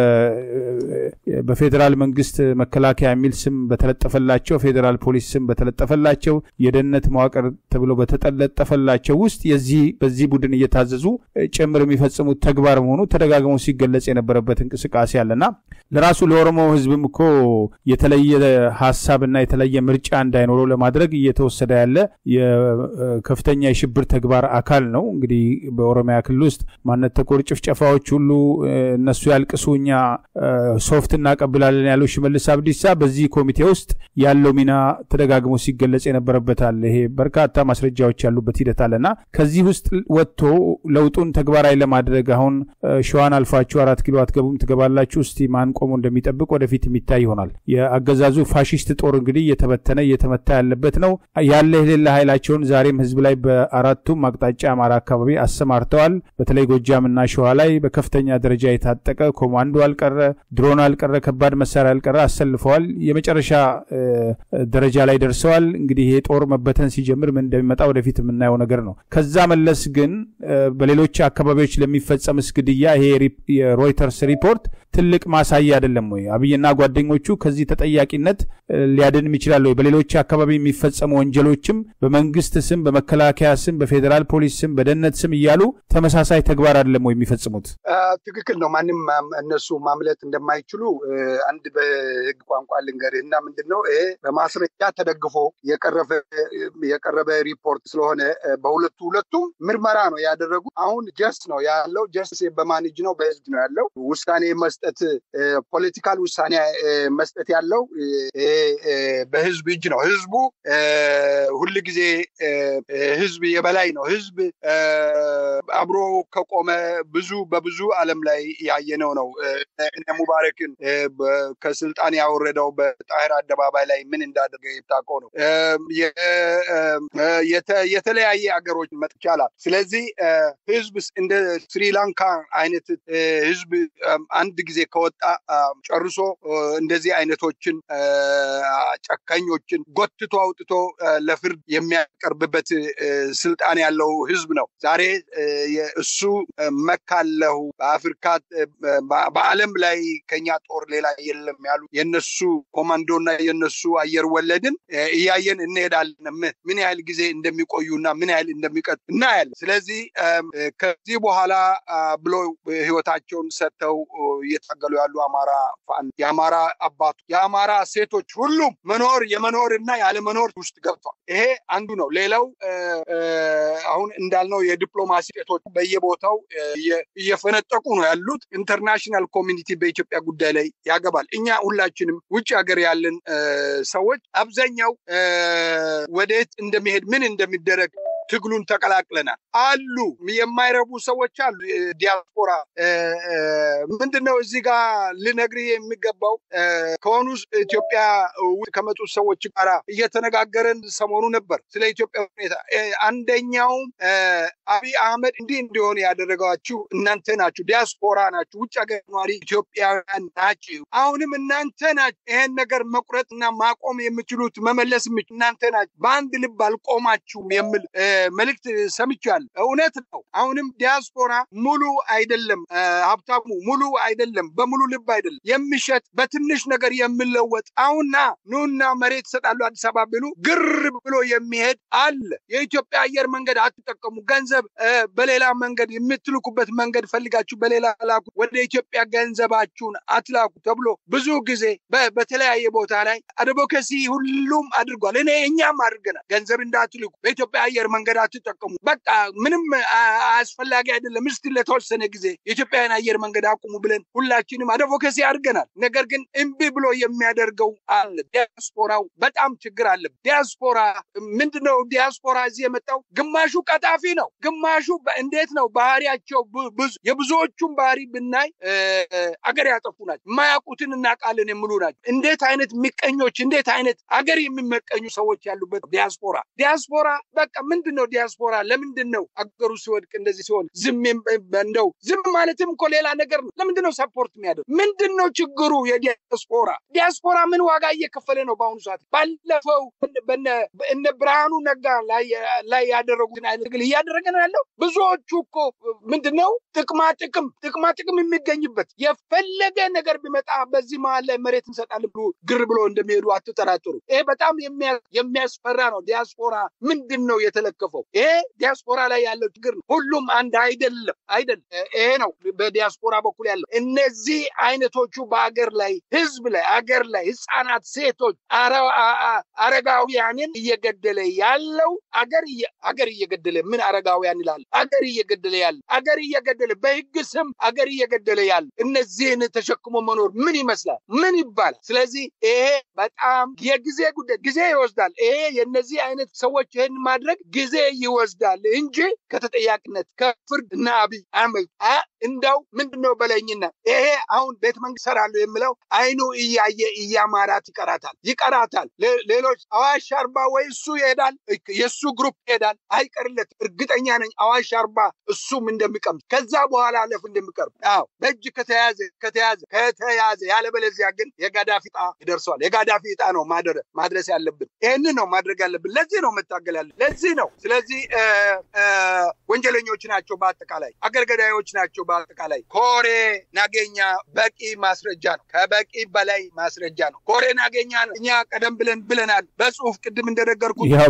በፌዴራል መንግስት መከላከያ የሚል ስም በተለጠፈላቸው ፌዴራል ፖሊስ ስም በተለጠፈላቸው የደህንነት መዋቅር ተብሎ በተለጠፈላቸው ውስጥ የዚህ በዚህ ቡድን እየታዘዙ ጭምር የሚፈጽሙት ተግባር መሆኑ ተደጋግሞ ሲገለጽ የነበረበት እንቅስቃሴ አለና ለራሱ ለኦሮሞ ህዝብም እኮ የተለየ ሀሳብና የተለየ ምርጫ እንዳይኖረው ለማድረግ እየተወሰደ ያለ የከፍተኛ የሽብር ተግባር አካል ነው። እንግዲህ በኦሮሚያ ክልል ውስጥ ማንነት ተኮር ጭፍጨፋዎች ሁሉ እነሱ ያልቅሱ እኛ ሶፍት እናቀብላለን ያለው ሽመልስ አብዲሳ በዚህ ኮሚቴ ውስጥ ያለው ሚና ተደጋግሞ ሲገለጽ የነበረበት አለ። ይሄ በርካታ ማስረጃዎች ያሉበት ሂደት አለና ከዚህ ውስጥ ወጥቶ ለውጡን ተግባራዊ ለማድረግ አሁን ሸዋን አልፋችሁ አራት ኪሎ አትገቡም ትገባላችሁ፣ እስቲ ማን ቆሞ እንደሚጠብቅ ወደፊት የሚታይ ይሆናል። የአገዛዙ ፋሽስት ጦር እንግዲህ እየተበተነ እየተመታ ያለበት ነው። ያለ የሌለ ኃይላቸውን ዛሬም ህዝብ ላይ በአራቱም አቅጣጫ አማራ አካባቢ አሰማርተዋል። በተለይ ጎጃምና ሸዋ ላይ በከፍተኛ ደረጃ የታጠቀ ኮማንዶ አልቀረ፣ ድሮን አልቀረ፣ ከባድ መሳሪያ አልቀረ አሰልፈዋል። የመጨረሻ ደረጃ ላይ ደርሰዋል። እንግዲህ ይሄ ጦር መበተን ሲጀምር ምን እንደሚመጣ ወደፊት የምናየው ነገር ነው። ከዛ መለስ ግን በሌሎች አካባቢዎች ለሚፈጸምስ ግድያ ይሄ የሮይተርስ ሪፖርት ትልቅ ማሳያ አይደለም ወይ? አብይና ጓደኞቹ ከዚህ ተጠያቂነት ሊያድንም ይችላል ወይ? በሌሎች አካባቢ የሚፈጸሙ ወንጀሎችም በመንግስት ስም፣ በመከላከያ ስም፣ በፌዴራል ፖሊስ ስም፣ በደህንነት ስም እያሉ ተመሳሳይ ተግባር አይደለም ወይ የሚፈጽሙት? ትክክል ነው። ማንም እነሱ ማምለጥ እንደማይችሉ አንድ በህግ ቋንቋ ልንገርህ እና ምንድን ነው ይሄ በማስረጃ ተደግፎ የቀረበ ሪፖርት ስለሆነ በሁለቱ ሁለቱም ምርመራ ነው ያደረጉ። አሁን ጀስት ነው ያለው። ጀስት በማን እጅ ነው? በህዝብ ነው ያለው። ውሳኔ መስጠት ፖለቲካል ውሳኔ መስጠት ያለው በህዝብ እጅ ነው። ህዝቡ ሁል ጊዜ ህዝብ የበላይ ነው። ህዝብ አብሮ ከቆመ ብዙ በብዙ ዓለም ላይ ያየነው ነው። እነ ሙባረክን ከስልጣን ያወረደው በጣህር አደባባይ ላይ ምን እንዳደረገ የታውቀው ነው። የተለያየ ሀገሮች መጥቻላል። ስለዚህ ህዝብ እንደ ስሪላንካ አይነት ህዝብ አንድ ጊዜ ከወጣ ጨርሶ እንደዚህ አይነቶችን ጨካኞችን ጎትቶ አውጥቶ ለፍርድ የሚያቀርብበት ስልጣን ያለው ህዝብ ነው። ዛሬ እሱ መካለሁ በአፍሪካ በዓለም ላይ ከኛ ጦር ሌላ የለም ያሉ የነሱ ኮማንዶና የነሱ አየር ወለድን እያየን እንሄዳለን። ምን ያህል ጊዜ እንደሚቆዩና ምን ያህል እንደሚቀጥ እናያለን። ስለዚህ ከዚህ በኋላ ብሎ ህይወታቸውን ሰጥተው እየታገሉ ያሉ አማራ ፋን የአማራ አባቱ የአማራ ሴቶች ሁሉም መኖር የመኖር እና ያለመኖር ውስጥ ገብቷል። ይሄ አንዱ ነው። ሌላው አሁን እንዳልነው የዲፕሎማሲ ሴቶች በየቦታው እየፈነጠቁ ነው ያሉት። ኢንተርናሽናል ኮሚኒቲ በኢትዮጵያ ጉዳይ ላይ ያገባል። እኛ ሁላችንም ውጭ ሀገር ያለን ሰዎች አብዛኛው ወደየት እንደሚሄድ ምን እንደሚደረግ ትግሉን ተቀላቅለናል። አሉ የማይረቡ ሰዎች አሉ። ዲያስፖራ ምንድነው እዚህ ጋር ልነግርህ የሚገባው ከሆኑ ኢትዮጵያ ከመጡ ሰዎች ጋር እየተነጋገረን ሰሞኑ ነበር ስለ ኢትዮጵያ ሁኔታ። አንደኛውም አብይ አህመድ እንዲህ እንዲሆን ያደረጋችሁ እናንተ ናችሁ፣ ዲያስፖራ ናችሁ፣ ውጭ ሀገር ኗሪ ኢትዮጵያውያን ናችሁ። አሁንም እናንተ ናችሁ ይሄን ነገር መቁረጥና ማቆም የምችሉት መመለስ የምችሉ እናንተ ናችሁ። በአንድ ልብ አልቆማችሁም የሚል መልእክት ሰምቻለሁ። እውነት ነው። አሁንም ዲያስፖራ ሙሉ አይደለም፣ ሀብታሙ ሙሉ አይደለም፣ በሙሉ ልብ አይደለም የሚሸጥ በትንሽ ነገር የሚለወጥ አሁንና ኑና መሬት ይሰጣሉ አዲስ አበባ ቢሉ ግር ብሎ የሚሄድ አለ። የኢትዮጵያ አየር መንገድ አትጠቀሙ፣ ገንዘብ በሌላ መንገድ የምትልኩበት መንገድ ፈልጋችሁ በሌላ ላኩ፣ ወደ ኢትዮጵያ ገንዘባችሁን አትላኩ ተብሎ ብዙ ጊዜ በተለያየ ቦታ ላይ አድቮኬሲ ሁሉም አድርጓል። እኔ እኛም አድርገናል። ገንዘብ እንዳትልኩ በኢትዮጵያ አየር መንገድ አትጠቀሙ፣ በቃ ምንም አስፈላጊ አይደለም፣ እስቲ ለተወሰነ ጊዜ የኢትዮጵያን አየር መንገድ አቁሙ ብለን ሁላችንም አድቮኬሲ አድርገናል። ነገር ግን እምቢ ብሎ የሚያደርገው አለ። ዲያስፖራው በጣም ችግር አለ። ዲያስፖራ ምንድነው? ዲያስፖራ እዚህ የመጣው ግማሹ ቀጣፊ ነው፣ ግማሹ እንዴት ነው ባህሪያቸው። የብዙዎቹን ባህሪ ብናይ አገር ያጠፉ ናቸው፣ የማያውቁትን እናውቃለን የሚሉ ናቸው። እንዴት አይነት ምቀኞች፣ እንዴት አይነት አገር የሚመቀኙ ሰዎች ያሉበት ዲያስፖራ ዲያስፖራ በቃ ምንድን ለምንድን ነው ዲያስፖራ ለምንድን ነው አገሩ ሲወድቅ እንደዚህ ሲሆን ዝም እንደው ዝም ማለትም እኮ ሌላ ነገር ነው። ለምንድን ነው ሰፖርት የሚያደርግ? ምንድን ነው ችግሩ? የዲያስፖራ ዲያስፖራ ምን ዋጋ እየከፈለ ነው በአሁኑ ሰዓት? ባለፈው እነ ብርሃኑ ነጋ ላይ ያደረጉትን አይነት ትግል እያደረገ ነው ያለው። ብዙዎቹ እኮ ምንድን ነው ጥቅማ ጥቅም ጥቅማ ጥቅም የሚገኝበት የፈለገ ነገር ቢመጣ በዚህ መሀል ላይ መሬት እንሰጣለን ብሎ ግር ብሎ እንደሚሄዱ አትጠራጥሩ። ይሄ በጣም የሚያስፈራ ነው። ዲያስፖራ ምንድን ነው የተለከፈው? ይሄ ዲያስፖራ ላይ ያለው ችግር ነው። ሁሉም አንድ አይደለም አይደለም። ይሄ ነው በዲያስፖራ በኩል ያለው። እነዚህ አይነቶቹ በአገር ላይ ህዝብ ላይ አገር ላይ ህፃናት፣ ሴቶች፣ አረጋውያንን እየገደለ ያለው አገር አገር እየገደለ ምን አረጋውያን ይላል? አገር እየገደለ ያለ አገር እየገደለ በህግ ስም አገር እየገደለ ያለ እነዚህን ተሸክሞ መኖር ምን ይመስላል? ምን ይባላል? ስለዚህ ይሄ በጣም የጊዜ ጉዳይ ጊዜ ይወስዳል። ይሄ የነዚህ አይነት ሰዎች ይህን ማድረግ ጊዜ ይወስዳል እንጂ ከተጠያቂነት ከፍርድ እና አብይ አህመድ እንደው ምንድነው በለኝና ይሄ አሁን ቤተ መንግስት ሰራለሁ የሚለው አይኑ እያየ እያማራት ይቀራታል ይቀራታል። ሌሎች አዋሽ አርባ ወይ እሱ ይሄዳል፣ የእሱ ግሩፕ ይሄዳል፣ አይቀርለት እርግጠኛ ነኝ። አዋሽ አርባ እሱም እንደሚቀምስ ከዛ በኋላ አለፍ እንደሚቀርብ አዎ፣ በእጅ ከተያዘ ከተያዘ ከተያዘ ያለበለዚያ ግን የጋዳፊ ዕጣ ይደርሰዋል። የጋዳፊ ዕጣ ነው ማድረስ ያለብን። ይህንን ነው ማድረግ ያለብን። ለዚህ ነው መታገል ያለ ለዚህ ነው። ስለዚህ ወንጀለኞች ናቸው፣ በአጠቃላይ አገር ገዳዮች ናቸው። በአጠቃላይ ኮሬ ናገኛ በቂ ማስረጃ ነው። ከበቂ በላይ ማስረጃ ነው። ኮሬ ናገኛ ነው። እኛ ቀደም ብለን ብለናል በጽሁፍ ቅድም እንደነገርኩት ያው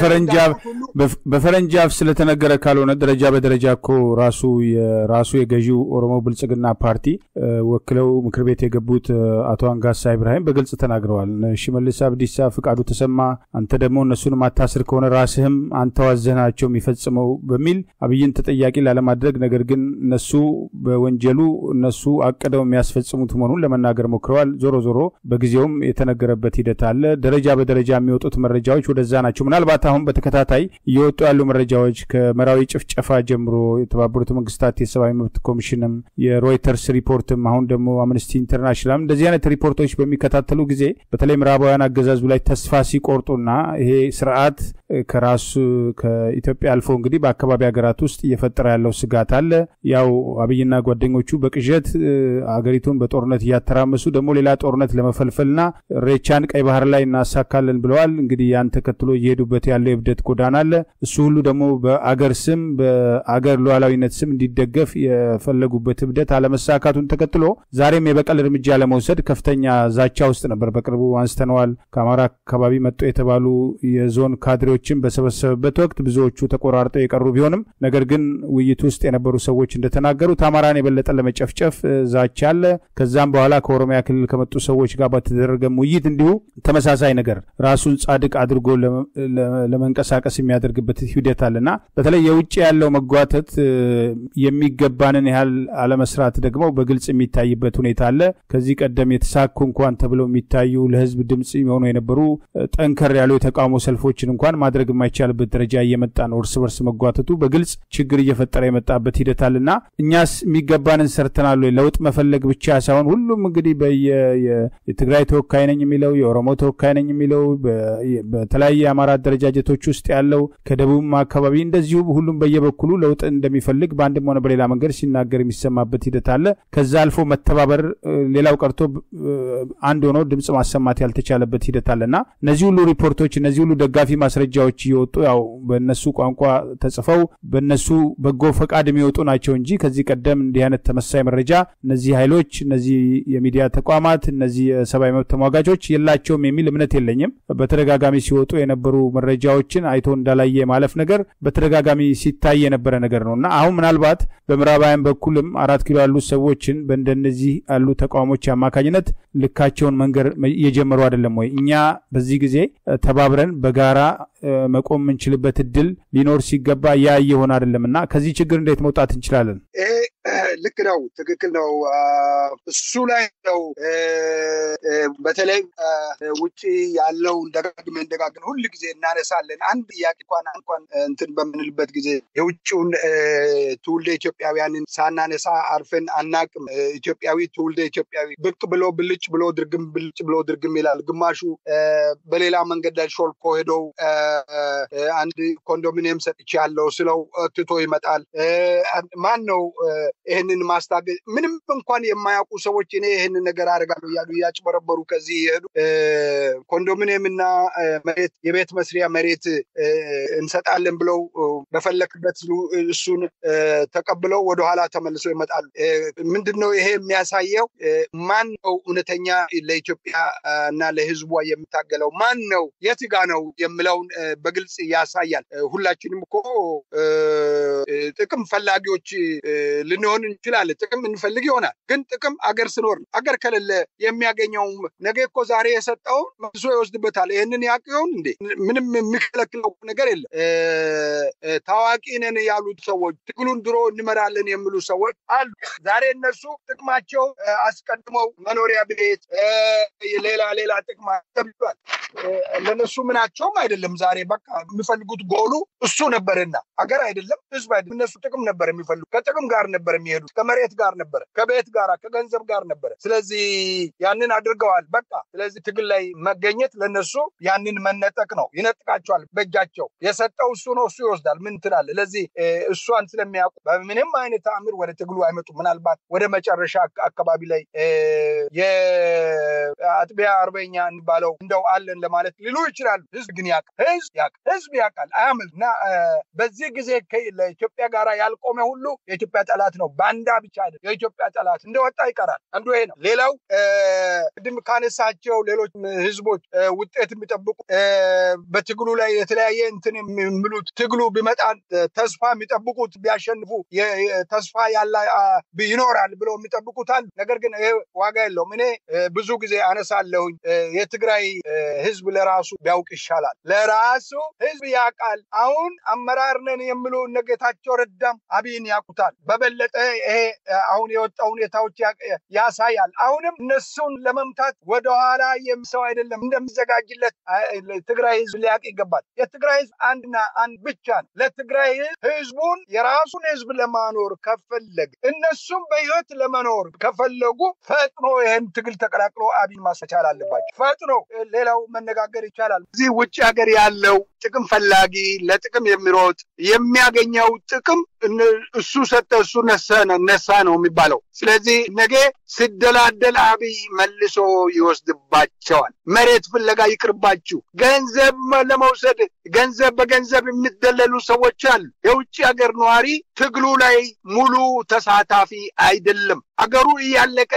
በፈረንጅ አፍ ስለተነገረ ካልሆነ ደረጃ በደረጃ እኮ ራሱ የራሱ የገዢው ኦሮሞ ብልጽግና ፓርቲ ወክለው ምክር ቤት የገቡት አቶ አንጋሳ ኢብራሂም በግልጽ ተናግረዋል። ሽመልስ አብዲሳ፣ ፍቃዱ ተሰማ አንተ ደግሞ እነሱን ማታስር ከሆነ ራስህም አንተ ዋዘናቸው የሚፈጽመው በሚል አብይን ተጠያቂ ላለማድረግ ነገር ግን እነሱ በወንጀሉ እነሱ አቅደው የሚያስፈጽሙት መሆኑን ለመናገር ሞክረዋል። ዞሮ ዞሮ በጊዜውም የተነገረበት ሂደት አለ። ደረጃ በደረጃ የሚወጡት መረጃዎች ወደዛ ናቸው። ምናልባት አሁን በተከታታይ እየወጡ ያሉ መረጃዎች ከመራዊ ጭፍጨፋ ጀምሮ የተባበሩት መንግስታት የሰብአዊ መብት ኮሚሽንም የሮይተርስ ሪፖርትም አሁን ደግሞ አምነስቲ ኢንተርናሽናል እንደዚህ አይነት ሪፖርቶች በሚከታተሉ ጊዜ በተለይ ምዕራባውያን አገዛዙ ላይ ተስፋ ሲቆርጡና ይሄ ስርዓት ከራሱ ከኢትዮጵያ አልፎ እንግዲህ በአካባቢ ሀገራት ውስጥ እየፈጠረ ያለው ስጋት አለ። ያው አብይና ጓደኞቹ በቅዠት አገሪቱን በጦርነት እያተራመሱ ደግሞ ሌላ ጦርነት ለመፈልፈልና ሬቻን ቀይ ባህር ላይ እናሳካለን ብለዋል። እንግዲህ ያን ተከትሎ እየሄዱበት ያለው የብደት ጎዳና አለ። እሱ ሁሉ ደግሞ በአገር ስም በአገር ሉዓላዊነት ስም እንዲደገፍ የፈለጉበት እብደት አለመሳካቱን ተከትሎ ዛሬም የበቀል እርምጃ ለመውሰድ ከፍተኛ ዛቻ ውስጥ ነበር። በቅርቡ አንስተነዋል። ከአማራ አካባቢ መጡ የተባሉ የዞን ካድሬዎችን በሰበሰበበት ወቅት ብዙዎቹ ተቆራርጠው የቀሩ ቢሆንም ነገር ግን ውይይት ውስጥ የነበሩ ሰዎች እንደተናገሩት አማራን የበለጠ ለመጨፍጨፍ ዛቻ አለ። ከዛም በኋላ ከኦሮሚያ ክልል ከመጡ ሰዎች ጋር በተደረገም ውይይት እንዲሁ ተመሳሳይ ነገር ራሱን ጻድቅ አድርጎ ለመንቀሳቀስ የሚያደርግበት ሂደት አለና በተለይ የውጭ ያለው መጓተት የሚገባንን ያህል አለመስራት ደግሞ በግልጽ የሚታይበት ሁኔታ አለ። ከዚህ ቀደም የተሳኩ እንኳን ተብለው የሚታዩ ለህዝብ ድምፅ የሆኑ የነበሩ ጠንከር ያሉ የተቃውሞ ሰልፎችን እንኳን ማድረግ የማይቻልበት ደረጃ እየመጣ ነው። እርስ በርስ መጓተቱ በግልጽ ችግር እየፈጠረ የመጣበት ሂደት አለና እኛስ የሚገባንን ሰርተናል ወይ? ለውጥ መፈለግ ብቻ ሳይሆን ሁሉም እንግዲህ የትግራይ ተወካይ ነኝ የሚለው የኦሮሞ ተወካይ ነኝ የሚለው በተለያየ የአማራ አደረጃጀቶች ውስጥ ያለው ከደቡብም አካባቢ እንደዚሁ ሁሉም በየበኩሉ ለውጥ እንደሚፈልግ በአንድም ሆነ በሌላ መንገድ ሲናገር የሚሰማበት ሂደት አለ። ከዛ አልፎ መተባበር ሌላው ቀርቶ አንድ ሆኖ ድምፅ ማሰማት ያልተቻለበት ሂደት አለና እነዚህ ሁሉ ሪፖርቶች እነዚህ ሁሉ ደጋፊ ማስረጃዎች እየወጡ ያው በእነሱ ቋንቋ ተጽፈው በእነሱ በጎ ፈቃድ የሚወጡ ናቸው እንጂ ከዚህ ቀደም እንዲህ አይነት ተመሳሳይ መረጃ እነዚህ ኃይሎች እነዚህ የሚዲያ ተቋማት እነዚህ የሰብአዊ መብት ተሟጋቾች የላቸውም የሚል እምነት የለኝም። በተደጋጋሚ ሲወጡ የነበሩ መረጃዎችን አይቶ እንዳላየ ማለፍ ነገር በተደጋጋሚ ሲታይ የነበረ ነገር ነው እና አሁን ምናልባት በምዕራባውያን በኩልም አራት ኪሎ ያሉ ሰዎችን በእንደነዚህ ያሉ ተቃውሞች አማካኝነት ልካቸውን መንገር እየጀመሩ አይደለም ወይ? እኛ በዚህ ጊዜ ተባብረን በጋራ መቆም የምንችልበት እድል ሊኖር ሲገባ ያ እየሆነ አይደለም እና ከዚህ ችግር እንዴት መውጣት እንችላለን? ልክ ነው፣ ትክክል ነው። እሱ ላይ ነው በተለይ ውጭ ያለውን ደጋግመን ደጋግመን ሁል ጊዜ እናነሳለን። አንድ ጥያቄ እንኳን እንኳን እንትን በምንልበት ጊዜ የውጭውን ትውልደ ኢትዮጵያውያንን ሳናነሳ አርፈን አናቅም። ኢትዮጵያዊ ትውልደ ኢትዮጵያዊ ብቅ ብሎ ብልጭ ብሎ ድርግም ብልጭ ብሎ ድርግም ይላል። ግማሹ በሌላ መንገድ ላይ ሾልኮ ሄደው አንድ ኮንዶሚኒየም ሰጥቼ ያለው ስለው ትቶ ይመጣል። ማን ነው ይህንን ማስታገዝ? ምንም እንኳን የማያውቁ ሰዎች እኔ ይህንን ነገር አደርጋለሁ እያሉ እያጭበረበሩ ከዚህ የሄዱ ኮንዶሚኒየም እና መሬት የቤት መስሪያ መሬት እንሰጣለን ብለው በፈለክበት እሱን ተቀብለው ወደኋላ ተመልሰው ይመጣሉ። ምንድን ነው ይሄ የሚያሳየው? ማን ነው እውነተኛ ለኢትዮጵያ እና ለሕዝቧ የሚታገለው ማን ነው? የት ጋ ነው የምለውን በግልጽ ያሳያል። ሁላችንም እኮ ጥቅም ፈላጊዎች ልንሆን እንችላለን። ጥቅም እንፈልግ ይሆናል። ግን ጥቅም አገር ስኖር ነው። አገር ከሌለ የሚያገኘው ነገ እኮ ዛሬ የሰጠውን መልሶ ይወስድበታል። ይህንን ያውቅ ይሆን እንዴ? ምንም የሚከለክለው ነገር የለም። ታዋቂ ነን ያሉት ሰዎች ትግሉን ድሮ እንመራለን የሚሉ ሰዎች አሉ። ዛሬ እነሱ ጥቅማቸው አስቀድመው መኖሪያ ቤት፣ ሌላ ሌላ ጥቅማ ተብሏል። ለነሱ ምናቸውም አይደለም። ዛሬ በቃ የሚፈልጉት ጎሉ እሱ ነበርና አገር አይደለም ህዝብ አይደለም። እነሱ ጥቅም ነበር የሚፈልጉ ከጥቅም ጋር ነበር የሚሄዱት ከመሬት ጋር ነበረ፣ ከቤት ጋር ከገንዘብ ጋር ነበረ። ስለዚህ ያንን አድርገዋል። በቃ ስለዚህ ትግል ላይ መገኘት ለነሱ ያንን መነጠቅ ነው። ይነጥቃቸዋል በእጃቸው የሰጠው እሱ ነው። እሱ ይወስዳል። ምን ትላለህ? ለዚህ እሷን ስለሚያውቁ በምንም አይነት ተአምር ወደ ትግሉ አይመጡም። ምናልባት ወደ መጨረሻ አካባቢ ላይ የአጥቢያ አርበኛ እንባለው እንደው አለን ለማለት ሊሉ ይችላሉ። ህዝብ ግን ያውቃል። ህዝብ ያውቃል። ህዝብ ያውቃል። አያምል እና በዚህ ጊዜ ለኢትዮጵያ ጋር ያልቆመ ሁሉ የኢትዮጵያ ጠላት ነው። ባንዳ ብቻ አይደለም፣ የኢትዮጵያ ጠላት እንደወጣ ይቀራል። አንዱ ይሄ ነው። ሌላው ቅድም ካነሳቸው ሌሎች ህዝቦች ውጤት የሚጠብቁ በትግሉ ላይ የተለያየ እንትን የሚሉት ትግሉ ቢመጣ ተስፋ የሚጠብቁት ቢያሸንፉ ተስፋ ያላ ይኖራል ብለው የሚጠብቁት አሉ። ነገር ግን ይሄ ዋጋ የለውም። እኔ ብዙ ጊዜ አነሳለሁኝ የትግራይ ህዝብ ለራሱ ቢያውቅ ይሻላል። ለራሱ ህዝብ ያውቃል። አሁን አመራር ነን የሚሉ እነ ጌታቸው ረዳም አብይን ያውቁታል። በበለጠ ይሄ አሁን የወጣ ሁኔታዎች ያሳያል። አሁንም እነሱን ለመምታት ወደኋላ የሚሰው አይደለም እንደሚዘጋጅለት ትግራይ ህዝብ ሊያውቅ ይገባል። የትግራይ ህዝብ አንድና አንድ ብቻ ነው። ለትግራይ ህዝብ ህዝቡን የራሱን ህዝብ ለማኖር ከፈለግ እነሱም በህይወት ለመኖር ከፈለጉ ፈጥኖ ይህን ትግል ተቀላቅሎ አብይን ማስቻል አለባቸው። ፈጥኖ ሌላው መነጋገር ይቻላል። እዚህ ውጭ ሀገር ያለው ጥቅም ፈላጊ ለጥቅም የሚሮጥ የሚያገኘው ጥቅም እሱ ሰጠ እሱ ነሳ ነው የሚባለው። ስለዚህ ነገ ሲደላደል አብይ መልሶ ይወስድባቸዋል። መሬት ፍለጋ ይቅርባችሁ። ገንዘብ ለመውሰድ ገንዘብ በገንዘብ የሚደለሉ ሰዎች አሉ። የውጭ ሀገር ነዋሪ ትግሉ ላይ ሙሉ ተሳታፊ አይደለም። አገሩ እያለቀ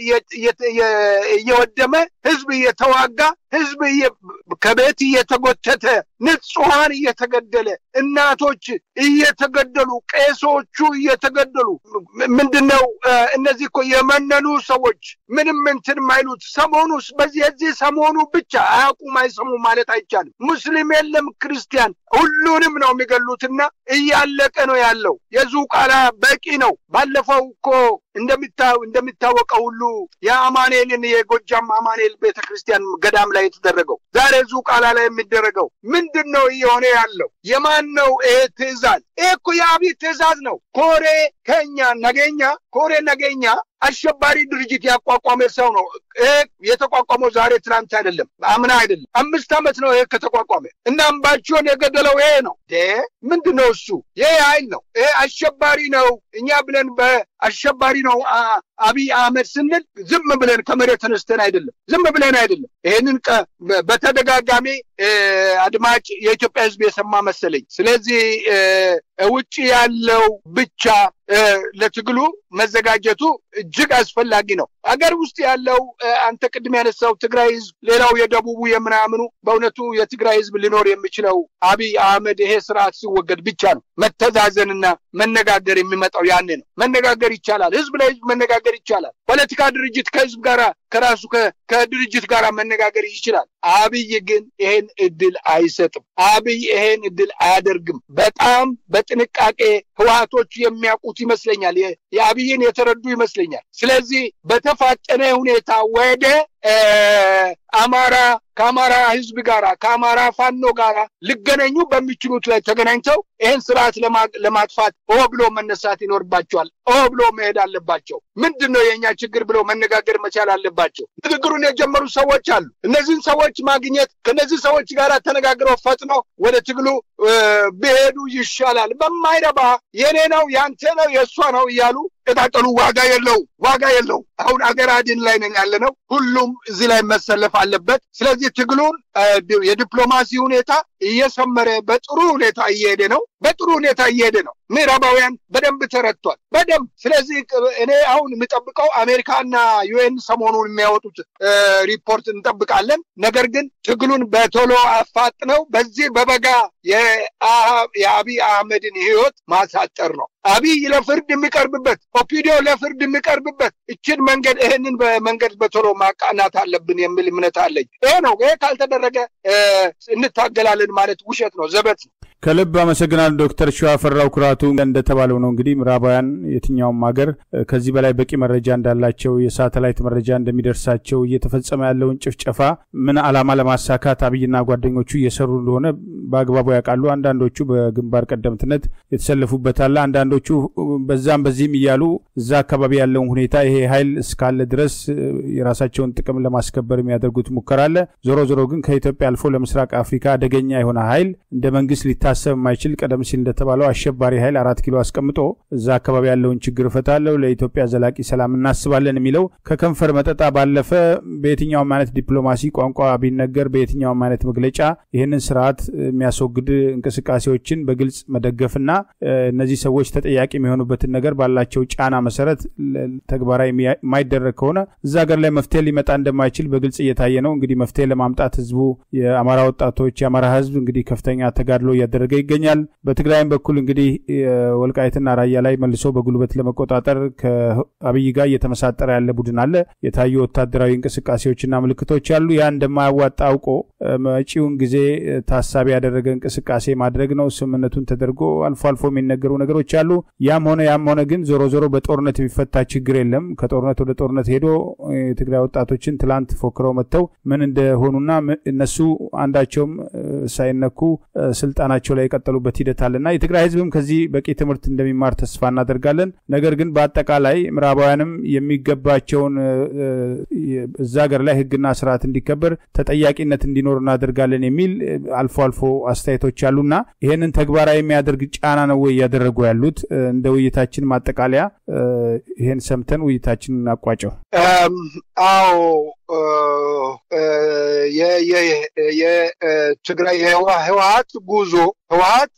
እየወደመ ህዝብ እየተዋጋ ህዝብ ከቤት እየተጎተተ ንጹሐን እየተገደለ እናቶች እየተገደሉ ቄሶቹ እየተገደሉ ምንድነው? እነዚህ እኮ የመነኑ ሰዎች ምንም እንትን ማይሉት ሰሞኑ በዚህ የዚህ ሰሞኑ ብቻ አያውቁም አይሰሙ ማለት አይቻልም። ሙስሊም የለም ክርስቲያን፣ ሁሉንም ነው የሚገሉትና እያለቀ ነው ያለው። የዙቃላ በቂ ነው። ባለፈው እኮ እንደሚታወቀው ሁሉ የአማኔልን የጎጃም አማኔል ቤተክርስቲያን ገዳም ላይ የተደረገው ዛሬ ዙቃላ ላይ የሚደረገው ምንድን ነው እየሆነ ያለው? የማን ነው ይሄ ትእዛዝ? ይሄ እኮ የአብይ ትእዛዝ ነው። ኮሬ ከኛ ነገኛ ኮሬ ነገኛ አሸባሪ ድርጅት ያቋቋመ ሰው ነው። ይሄ የተቋቋመው ዛሬ ትናንት አይደለም፣ አምና አይደለም፣ አምስት ዓመት ነው ይሄ ከተቋቋመ እና አምባቸውን የገደለው ይሄ ነው። ምንድን ነው እሱ? ይሄ ኃይል ነው። ይሄ አሸባሪ ነው። እኛ ብለን በአሸባሪ ነው አብይ አህመድ ስንል ዝም ብለን ከመሬት ተነስተን አይደለም፣ ዝም ብለን አይደለም። ይህንን በተደጋጋሚ አድማጭ የኢትዮጵያ ሕዝብ የሰማ መሰለኝ። ስለዚህ ውጭ ያለው ብቻ ለትግሉ መዘጋጀቱ እጅግ አስፈላጊ ነው። አገር ውስጥ ያለው አንተ ቅድም ያነሳው ትግራይ ህዝብ፣ ሌላው የደቡቡ የምናምኑ በእውነቱ የትግራይ ህዝብ ሊኖር የሚችለው አብይ አህመድ ይሄ ስርዓት ሲወገድ ብቻ ነው። መተዛዘንና መነጋገር የሚመጣው ያኔ ነው። መነጋገር ይቻላል። ህዝብ ለህዝብ መነጋገር ይቻላል። ፖለቲካ ድርጅት ከህዝብ ጋር ከራሱ ከድርጅት ጋር መነጋገር ይችላል። አብይ ግን ይሄን እድል አይሰጥም። አብይ ይሄን እድል አያደርግም። በጣም በጥንቃቄ ህወሀቶች የሚያውቁት ይመስለኛል። የአብይን የተረዱ ይመስለኛል። ስለዚህ በተፋጠነ ሁኔታ ወደ አማራ ከአማራ ህዝብ ጋር ከአማራ ፋኖ ጋር ሊገናኙ በሚችሉት ላይ ተገናኝተው ይህን ስርዓት ለማጥፋት ኦ ብሎ መነሳት ይኖርባቸዋል። ኦ ብሎ መሄድ አለባቸው። ምንድን ነው የእኛ ችግር ብለው መነጋገር መቻል አለባቸው። ንግግሩን የጀመሩ ሰዎች አሉ። እነዚህን ሰዎች ማግኘት ከእነዚህ ሰዎች ጋር ተነጋግረው ፈጥነው ወደ ትግሉ ቢሄዱ ይሻላል። በማይረባ የኔ ነው ያንተ ነው የእሷ ነው እያሉ ቀጣጠሉ ዋጋ የለው ዋጋ የለው። አሁን አገር አድን ላይ ነን ያለ ነው። ሁሉም እዚህ ላይ መሰለፍ አለበት። ስለዚህ ትግሉን የዲፕሎማሲ ሁኔታ እየሰመረ በጥሩ ሁኔታ እየሄደ ነው። በጥሩ ሁኔታ እየሄደ ነው። ምዕራባውያን በደንብ ተረድቷል። በደንብ ስለዚህ እኔ አሁን የምጠብቀው አሜሪካና ዩኤን ሰሞኑን የሚያወጡት ሪፖርት እንጠብቃለን። ነገር ግን ትግሉን በቶሎ አፋጥነው በዚህ በበጋ የአቢይ አህመድን ህይወት ማሳጠር ነው። አቢይ ለፍርድ የሚቀርብበት ኦፒዲዮ ለፍርድ የሚቀርብበት እችን መንገድ ይህንን በመንገድ በቶሎ ማቃናት አለብን የሚል እምነት አለኝ። ይሄ ነው። ይሄ ካልተደረገ እንታገላለን ማለት ውሸት ነው፣ ዘበት ነው። ከልብ አመሰግናለሁ ዶክተር ሸዋፈራው ኩራቱ። እንደተባለው ነው እንግዲህ ምዕራባውያን የትኛውም ሀገር ከዚህ በላይ በቂ መረጃ እንዳላቸው የሳተላይት መረጃ እንደሚደርሳቸው እየተፈጸመ ያለውን ጭፍጨፋ ምን ዓላማ ለማሳካት አብይና ጓደኞቹ እየሰሩ እንደሆነ በአግባቡ ያውቃሉ። አንዳንዶቹ በግንባር ቀደምትነት የተሰለፉበት አለ። አንዳንዶቹ በዛም በዚህም እያሉ እዛ አካባቢ ያለውን ሁኔታ ይሄ ኃይል እስካለ ድረስ የራሳቸውን ጥቅም ለማስከበር የሚያደርጉት ሙከራ አለ። ዞሮ ዞሮ ግን ከኢትዮጵያ አልፎ ለምስራቅ አፍሪካ አደገኛ የሆነ ኃይል እንደ መንግስት ሊታሰብ የማይችል ቀደም ሲል እንደተባለው አሸባሪ ኃይል አራት ኪሎ አስቀምጦ እዛ አካባቢ ያለውን ችግር እፈታለሁ፣ ለኢትዮጵያ ዘላቂ ሰላም እናስባለን የሚለው ከከንፈር መጠጣ ባለፈ በየትኛውም አይነት ዲፕሎማሲ ቋንቋ ቢነገር በየትኛውም አይነት መግለጫ ይህንን ስርዓት የሚያስወግድ እንቅስቃሴዎችን በግልጽ መደገፍና እነዚህ ሰዎች ተጠያቂ የሚሆኑበትን ነገር ባላቸው ጫና መሰረት ተግባራዊ የማይደረግ ከሆነ እዛ ሀገር ላይ መፍትሄ ሊመጣ እንደማይችል በግልጽ እየታየ ነው። እንግዲህ መፍትሄ ለማምጣት ህዝቡ የአማራ ወጣቶች የአማራ ህዝብ እንግዲህ ከፍተኛ ተጋድሎ እያደረገ ይገኛል። በትግራይም በኩል እንግዲህ ወልቃይትና ራያ ላይ መልሶ በጉልበት ለመቆጣጠር ከአብይ ጋር እየተመሳጠረ ያለ ቡድን አለ። የታዩ ወታደራዊ እንቅስቃሴዎችና ምልክቶች አሉ። ያ እንደማያዋጣ አውቆ መጪውን ጊዜ ታሳቢ ያደረገ እንቅስቃሴ ማድረግ ነው። ስምምነቱን ተደርጎ አልፎ አልፎ የሚነገሩ ነገሮች አሉ። ያም ሆነ ያም ሆነ ግን ዞሮ ዞሮ በጦርነት የሚፈታ ችግር የለም። ከጦርነት ወደ ጦርነት ሄዶ የትግራይ ወጣቶችን ትላንት ፎክረው መጥተው ምን እንደሆኑና እነሱ አንዳቸውም ሳይነኩ ስልጣናቸው ላይ የቀጠሉበት ሂደት አለና የትግራይ ህዝብም ከዚህ በቂ ትምህርት እንደሚማር ተስፋ እናደርጋለን። ነገር ግን በአጠቃላይ ምዕራባውያንም የሚገባቸውን እዛ ሀገር ላይ ህግና ስርዓት እንዲከበር ተጠያቂነት እንዲኖር እናደርጋለን የሚል አልፎ አልፎ አስተያየቶች አሉና ይህንን ተግባራዊ የሚያደርግ ጫና ነው ወይ እያደረጉ ያሉት? እንደ ውይይታችን ማጠቃለያ ይህን ሰምተን ውይይታችን እናቋጨው። አዎ የትግራይ ህወሀት ጉዞ ህወሀት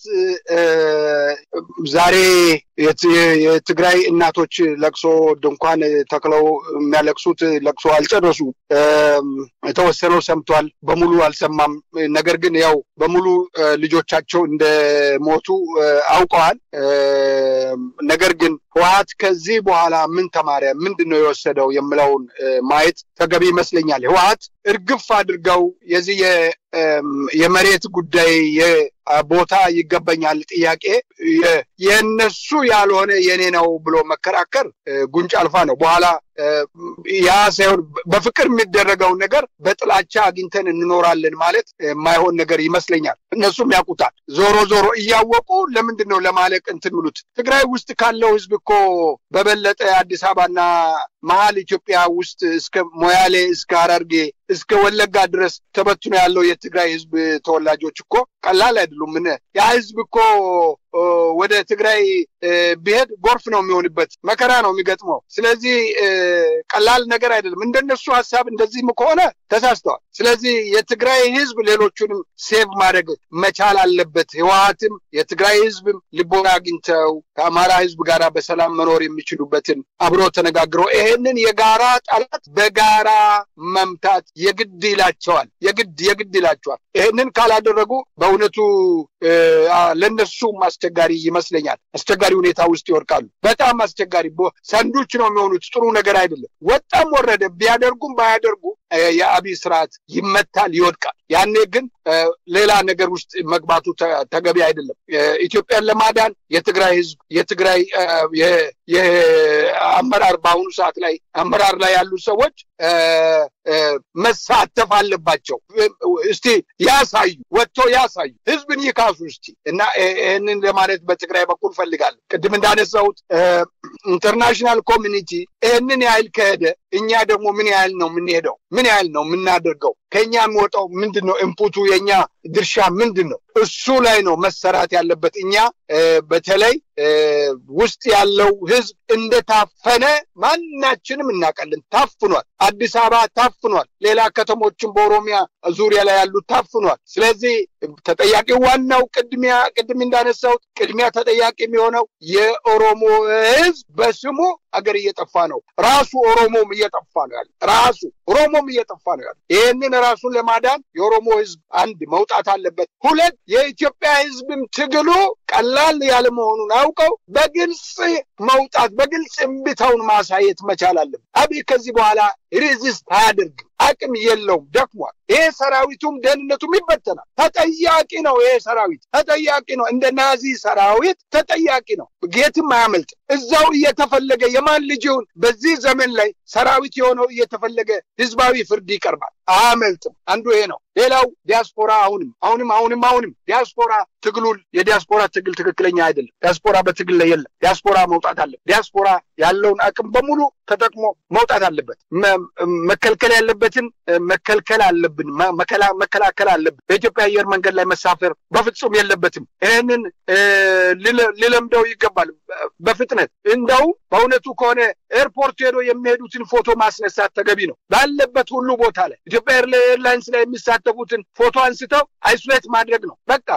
ዛሬ የትግራይ እናቶች ለቅሶ ድንኳን ተክለው የሚያለቅሱት ለቅሶ አልጨረሱ። የተወሰነው ሰምቷል፣ በሙሉ አልሰማም። ነገር ግን ያው በሙሉ ልጆቻቸው እንደሞቱ አውቀዋል። ነገር ግን ህወሀት ከዚህ በኋላ ምን ተማረ፣ ምንድን ነው የወሰደው የምለውን ማየት ተገቢ ይመስለኛል። ህወሀት እርግፍ አድርገው የዚህ የመሬት ጉዳይ ቦታ ይገባኛል ጥያቄ የነሱ ያልሆነ የኔ ነው ብሎ መከራከር ጉንጭ አልፋ ነው። በኋላ ያ ሳይሆን በፍቅር የሚደረገውን ነገር በጥላቻ አግኝተን እንኖራለን ማለት የማይሆን ነገር ይመስለኛል። እነሱም ያውቁታል። ዞሮ ዞሮ እያወቁ ለምንድን ነው ለማለቅ እንትን ምሉት? ትግራይ ውስጥ ካለው ህዝብ እኮ በበለጠ አዲስ አበባና መሀል ኢትዮጵያ ውስጥ እስከ ሞያሌ እስከ ሀረርጌ እስከ ወለጋ ድረስ ተበትኖ ያለው የትግራይ ህዝብ ተወላጆች እኮ ቀላል አይደሉም። ምን ያ ህዝብ እኮ ወደ ትግራይ ቢሄድ ጎርፍ ነው የሚሆንበት፣ መከራ ነው የሚገጥመው። ስለዚህ ቀላል ነገር አይደለም። እንደነሱ ሀሳብ እንደዚህም ከሆነ ተሳስተዋል። ስለዚህ የትግራይ ህዝብ ሌሎቹንም ሴቭ ማድረግ መቻል አለበት። ህወሀትም የትግራይ ህዝብም ልቦና አግኝተው ከአማራ ህዝብ ጋር በሰላም መኖር የሚችሉበትን አብሮ ተነጋግረው ይሄንን የጋራ ጠላት በጋራ መምታት የግድ ይላቸዋል። የግድ የግድ ይላቸዋል። ይሄንን ካላደረጉ በእውነቱ ለነሱም አስቸጋሪ ይመስለኛል። አስቸጋሪ ሁኔታ ውስጥ ይወድቃሉ። በጣም አስቸጋሪ ሰንዶች ነው የሚሆኑት። ጥሩ ነገር አይደለም። ወጣም ወረደ ቢያደርጉም ባያደርጉ የአብይ ስርዓት ይመታል፣ ይወድቃል። ያኔ ግን ሌላ ነገር ውስጥ መግባቱ ተገቢ አይደለም። ኢትዮጵያን ለማዳን የትግራይ ህዝብ የትግራይ የአመራር በአሁኑ ሰዓት ላይ አመራር ላይ ያሉ ሰዎች መሳተፍ አለባቸው። እስቲ ያሳዩ፣ ወጥቶ ያሳዩ፣ ህዝብን ይካሱ እስቲ እና ይህንን ለማለት በትግራይ በኩል ፈልጋለሁ። ቅድም እንዳነሳሁት ኢንተርናሽናል ኮሚኒቲ ይህንን ያህል ከሄደ እኛ ደግሞ ምን ያህል ነው የምንሄደው? ምን ያህል ነው የምናደርገው? ከኛ የሚወጣው ምንድን ነው? ኢንፑቱ የኛ ድርሻ ምንድን ነው? እሱ ላይ ነው መሰራት ያለበት። እኛ በተለይ ውስጥ ያለው ህዝብ እንደታፈነ ማናችንም እናውቃለን። ታፍኗል። አዲስ አበባ ታፍኗል። ሌላ ከተሞችን በኦሮሚያ ዙሪያ ላይ ያሉት ታፍኗል። ስለዚህ ተጠያቂ ዋናው ቅድሚያ ቅድም እንዳነሳሁት ቅድሚያ ተጠያቂ የሚሆነው የኦሮሞ ህዝብ በስሙ አገር እየጠፋ ነው። ራሱ ኦሮሞም እየጠፋ ነው ያለ ራሱ ኦሮሞም እየጠፋ ነው ያለ። ይህንን ራሱን ለማዳን የኦሮሞ ህዝብ አንድ መውጣት አለበት። ሁለት የኢትዮጵያ ህዝብም ትግሉ ቀላል ያለ መሆኑን አውቀው በግልጽ መውጣት በግልጽ እምቢታውን ማሳየት መቻል አለበት። አብይ ከዚህ በኋላ ሬዚስት አያደርግም። አቅም የለውም፣ ደክሟል። ይሄ ሰራዊቱም ደህንነቱም ይበተናል። ተጠያቂ ነው። ይሄ ሰራዊት ተጠያቂ ነው። እንደ ናዚ ሰራዊት ተጠያቂ ነው። የትም አያመልጥም። እዛው እየተፈለገ የማን ልጅ ይሁን በዚህ ዘመን ላይ ሰራዊት የሆነው እየተፈለገ ህዝባዊ ፍርድ ይቀርባል። አያመልጥም። አንዱ ይሄ ነው። ሌላው ዲያስፖራ አሁንም አሁንም አሁንም አሁንም ዲያስፖራ ትግሉ የዲያስፖራ ትግል ትክክለኛ አይደለም። ዲያስፖራ በትግል ላይ የለም። ዲያስፖራ መውጣት አለ። ዲያስፖራ ያለውን አቅም በሙሉ ተጠቅሞ መውጣት አለበት። መከልከል ያለበትን መከልከል አለብን። መከላከል አለብን። በኢትዮጵያ አየር መንገድ ላይ መሳፈር በፍጹም የለበትም። ይህንን ሊለምደው ይገባል በፍጥነት እንደው በእውነቱ ከሆነ ኤርፖርት ሄዶ የሚሄዱትን ፎቶ ማስነሳት ተገቢ ነው። ባለበት ሁሉ ቦታ ላይ ኢትዮጵያ ኤርላይንስ ላይ የሚሳተፉትን ፎቶ አንስተው አይሶሌት ማድረግ ነው። በቃ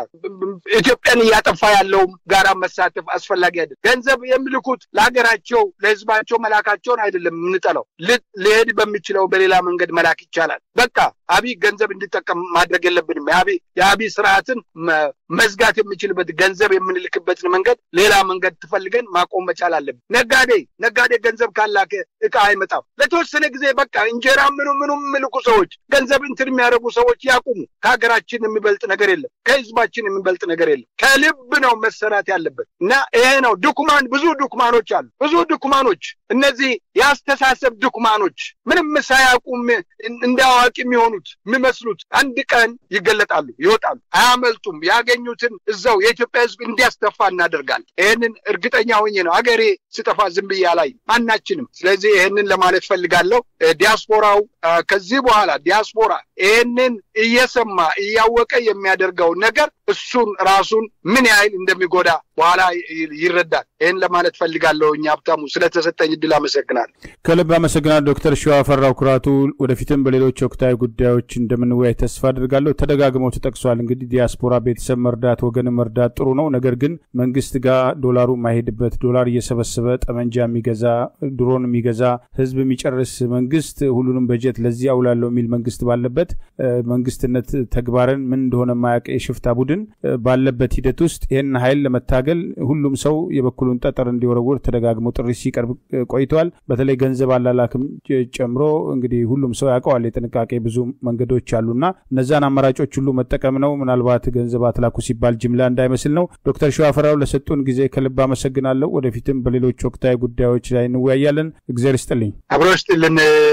ኢትዮጵያን እያጠፋ ያለውም ጋራ መሳተፍ አስፈላጊ አይደለም። ገንዘብ የሚልኩት ለሀገራቸው ለህዝባቸው መላካቸውን አይደለም የምንጠላው። ሊሄድ በሚችለው በሌላ መንገድ መላክ ይቻላል። በቃ አብይ ገንዘብ እንዲጠቀም ማድረግ የለብንም። የአብይ ስርዓትን መዝጋት የሚችልበት ገንዘብ የምንልክበትን መንገድ ሌላ መንገድ ትፈልገን ማቆም መቻል አለብን። ነጋዴ ነጋዴ ገንዘብ ካላከ እቃ አይመጣም። ለተወሰነ ጊዜ በቃ እንጀራ ምኑ ምኑ የሚልኩ ሰዎች ገንዘብ እንትን የሚያደርጉ ሰዎች ያቁሙ። ከሀገራችን የሚበልጥ ነገር የለም። ከህዝባችን የሚበልጥ ነገር የለም። ከልብ ነው መሰራት ያለበት እና ይሄ ነው ድኩማን። ብዙ ድኩማኖች አሉ። ብዙ ድኩማኖች፣ እነዚህ የአስተሳሰብ ድኩማኖች ምንም ሳያውቁም እንደ አዋቂ የሚሆኑት የሚመስሉት አንድ ቀን ይገለጣሉ፣ ይወጣሉ፣ አያመልጡም። ያገኙትን እዛው የኢትዮጵያ ህዝብ እንዲያስተፋ እናደርጋለን። ይህንን እርግጠኛ ሆኜ ነው አገሬ ስጠፋ ዝም ብዬ ላይ ማናችንም። ስለዚህ ይህንን ለማለት ፈልጋለሁ። ዲያስፖራው ከዚህ በኋላ ዲያስፖራ ይህንን እየሰማ እያወቀ የሚያደርገው ነገር እሱን ራሱን ምን ያህል እንደሚጎዳ በኋላ ይረዳል። ይህን ለማለት ፈልጋለሁ። እኛ ሀብታሙ ስለተሰጠኝ እድል አመሰግናለሁ። ከልብ አመሰግናለሁ ዶክተር ሸዋ ፈራው ኩራቱ። ወደፊትም በሌሎች ወቅታዊ ጉዳዮች እንደምንወያይ ተስፋ አድርጋለሁ። ተደጋግመው ተጠቅሷል። እንግዲህ ዲያስፖራ ቤተሰብ መርዳት፣ ወገን መርዳት ጥሩ ነው። ነገር ግን መንግስት ጋር ዶላሩ ማይሄድበት ዶላር እየሰበሰበ ጠመንጃ የሚገዛ ድሮን የሚገዛ ህዝብ የሚጨርስ መንግስት ሁሉንም በጀት ለዚህ አውላለሁ የሚል መንግስት ባለበት መንግስትነት ተግባርን ምን እንደሆነ የማያውቅ የሽፍታ ቡድን ባለበት ሂደት ውስጥ ይህን ኃይል ለመታገል ሁሉም ሰው የበኩሉን ጠጠር እንዲወረውር ተደጋግሞ ጥሪ ሲቀርብ ቆይተዋል። በተለይ ገንዘብ አላላክም ጨምሮ እንግዲህ ሁሉም ሰው ያውቀዋል። የጥንቃቄ ብዙ መንገዶች አሉና እነዛን አማራጮች ሁሉ መጠቀም ነው። ምናልባት ገንዘብ አትላኩ ሲባል ጅምላ እንዳይመስል ነው። ዶክተር ሸዋፈራው ለሰጡን ጊዜ ከልብ አመሰግናለሁ። ወደፊትም በሌሎች ወቅታዊ ጉዳዮች ላይ እንወያያለን። እግዚአብሔር ይስጥልኝ። አብሮ ይስጥልን።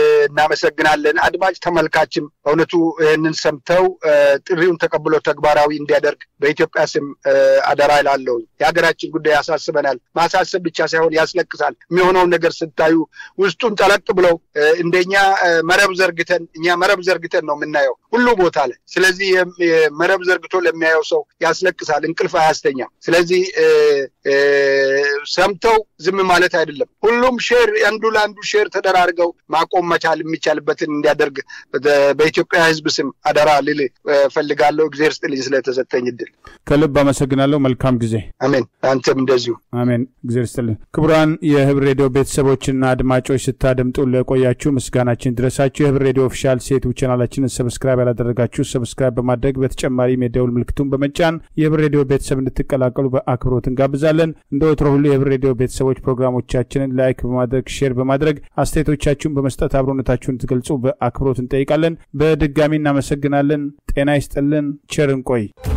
እናመሰግናለን። አድማጭ ተመልካችም በእውነቱ ይህንን ሰምተው ጥሪውን ተቀብሎ ተግባራዊ እንዲያደርግ በኢትዮጵያ ስም አደራ ይላለሁ። የሀገራችን ጉዳይ ያሳስበናል። ማሳሰብ ብቻ ሳይሆን ያስለቅሳል። የሚሆነውን ነገር ስታዩ ውስጡን ጠለቅ ብለው እንደኛ መረብ ዘርግተን እኛ መረብ ዘርግተን ነው የምናየው ሁሉ ቦታ ላይ። ስለዚህ መረብ ዘርግቶ ለሚያየው ሰው ያስለቅሳል፣ እንቅልፍ አያስተኛም። ስለዚህ ሰምተው ዝም ማለት አይደለም። ሁሉም ሼር አንዱ ለአንዱ ሼር ተደራርገው ማቆም መቻል የሚቻልበትን እንዲያደርግ በኢትዮጵያ ሕዝብ ስም አደራ ልል ፈልጋለሁ። እግዜር ስጥልኝ ስለተሰጠኝ እድል ከልብ አመሰግናለሁ። መልካም ጊዜ። አሜን። አንተም እንደዚሁ አሜን። እግዜር ስጥልኝ። ክቡራን የህብር ሬዲዮ ቤተሰቦችና አድማጮች ስታደምጡ ለቆያችሁ ምስጋናችን ድረሳችሁ። የህብር ሬዲዮ ኦፊሻል ሴቱ ቻናላችንን ሰብስክራይብ ያላደረጋችሁ ሰብስክራይብ በማድረግ በተጨማሪም የደውል ምልክቱን በመጫን የህብር ሬዲዮ ቤተሰብ እንድትቀላቀሉ በአክብሮት እንጋብዛለን። እንደ ወትሮ ሁሉ የህብር ሬዲዮ ቤተሰቦች ፕሮግራሞቻችንን ላይክ በማድረግ ሼር በማድረግ አስተያየቶቻችሁን በመስጠት አብሮነታችሁን ትገልጹ በአክብሮት እንጠይቃለን። በድጋሚ እናመሰግናለን። ጤና ይስጥልን። ቸር እንቆይ።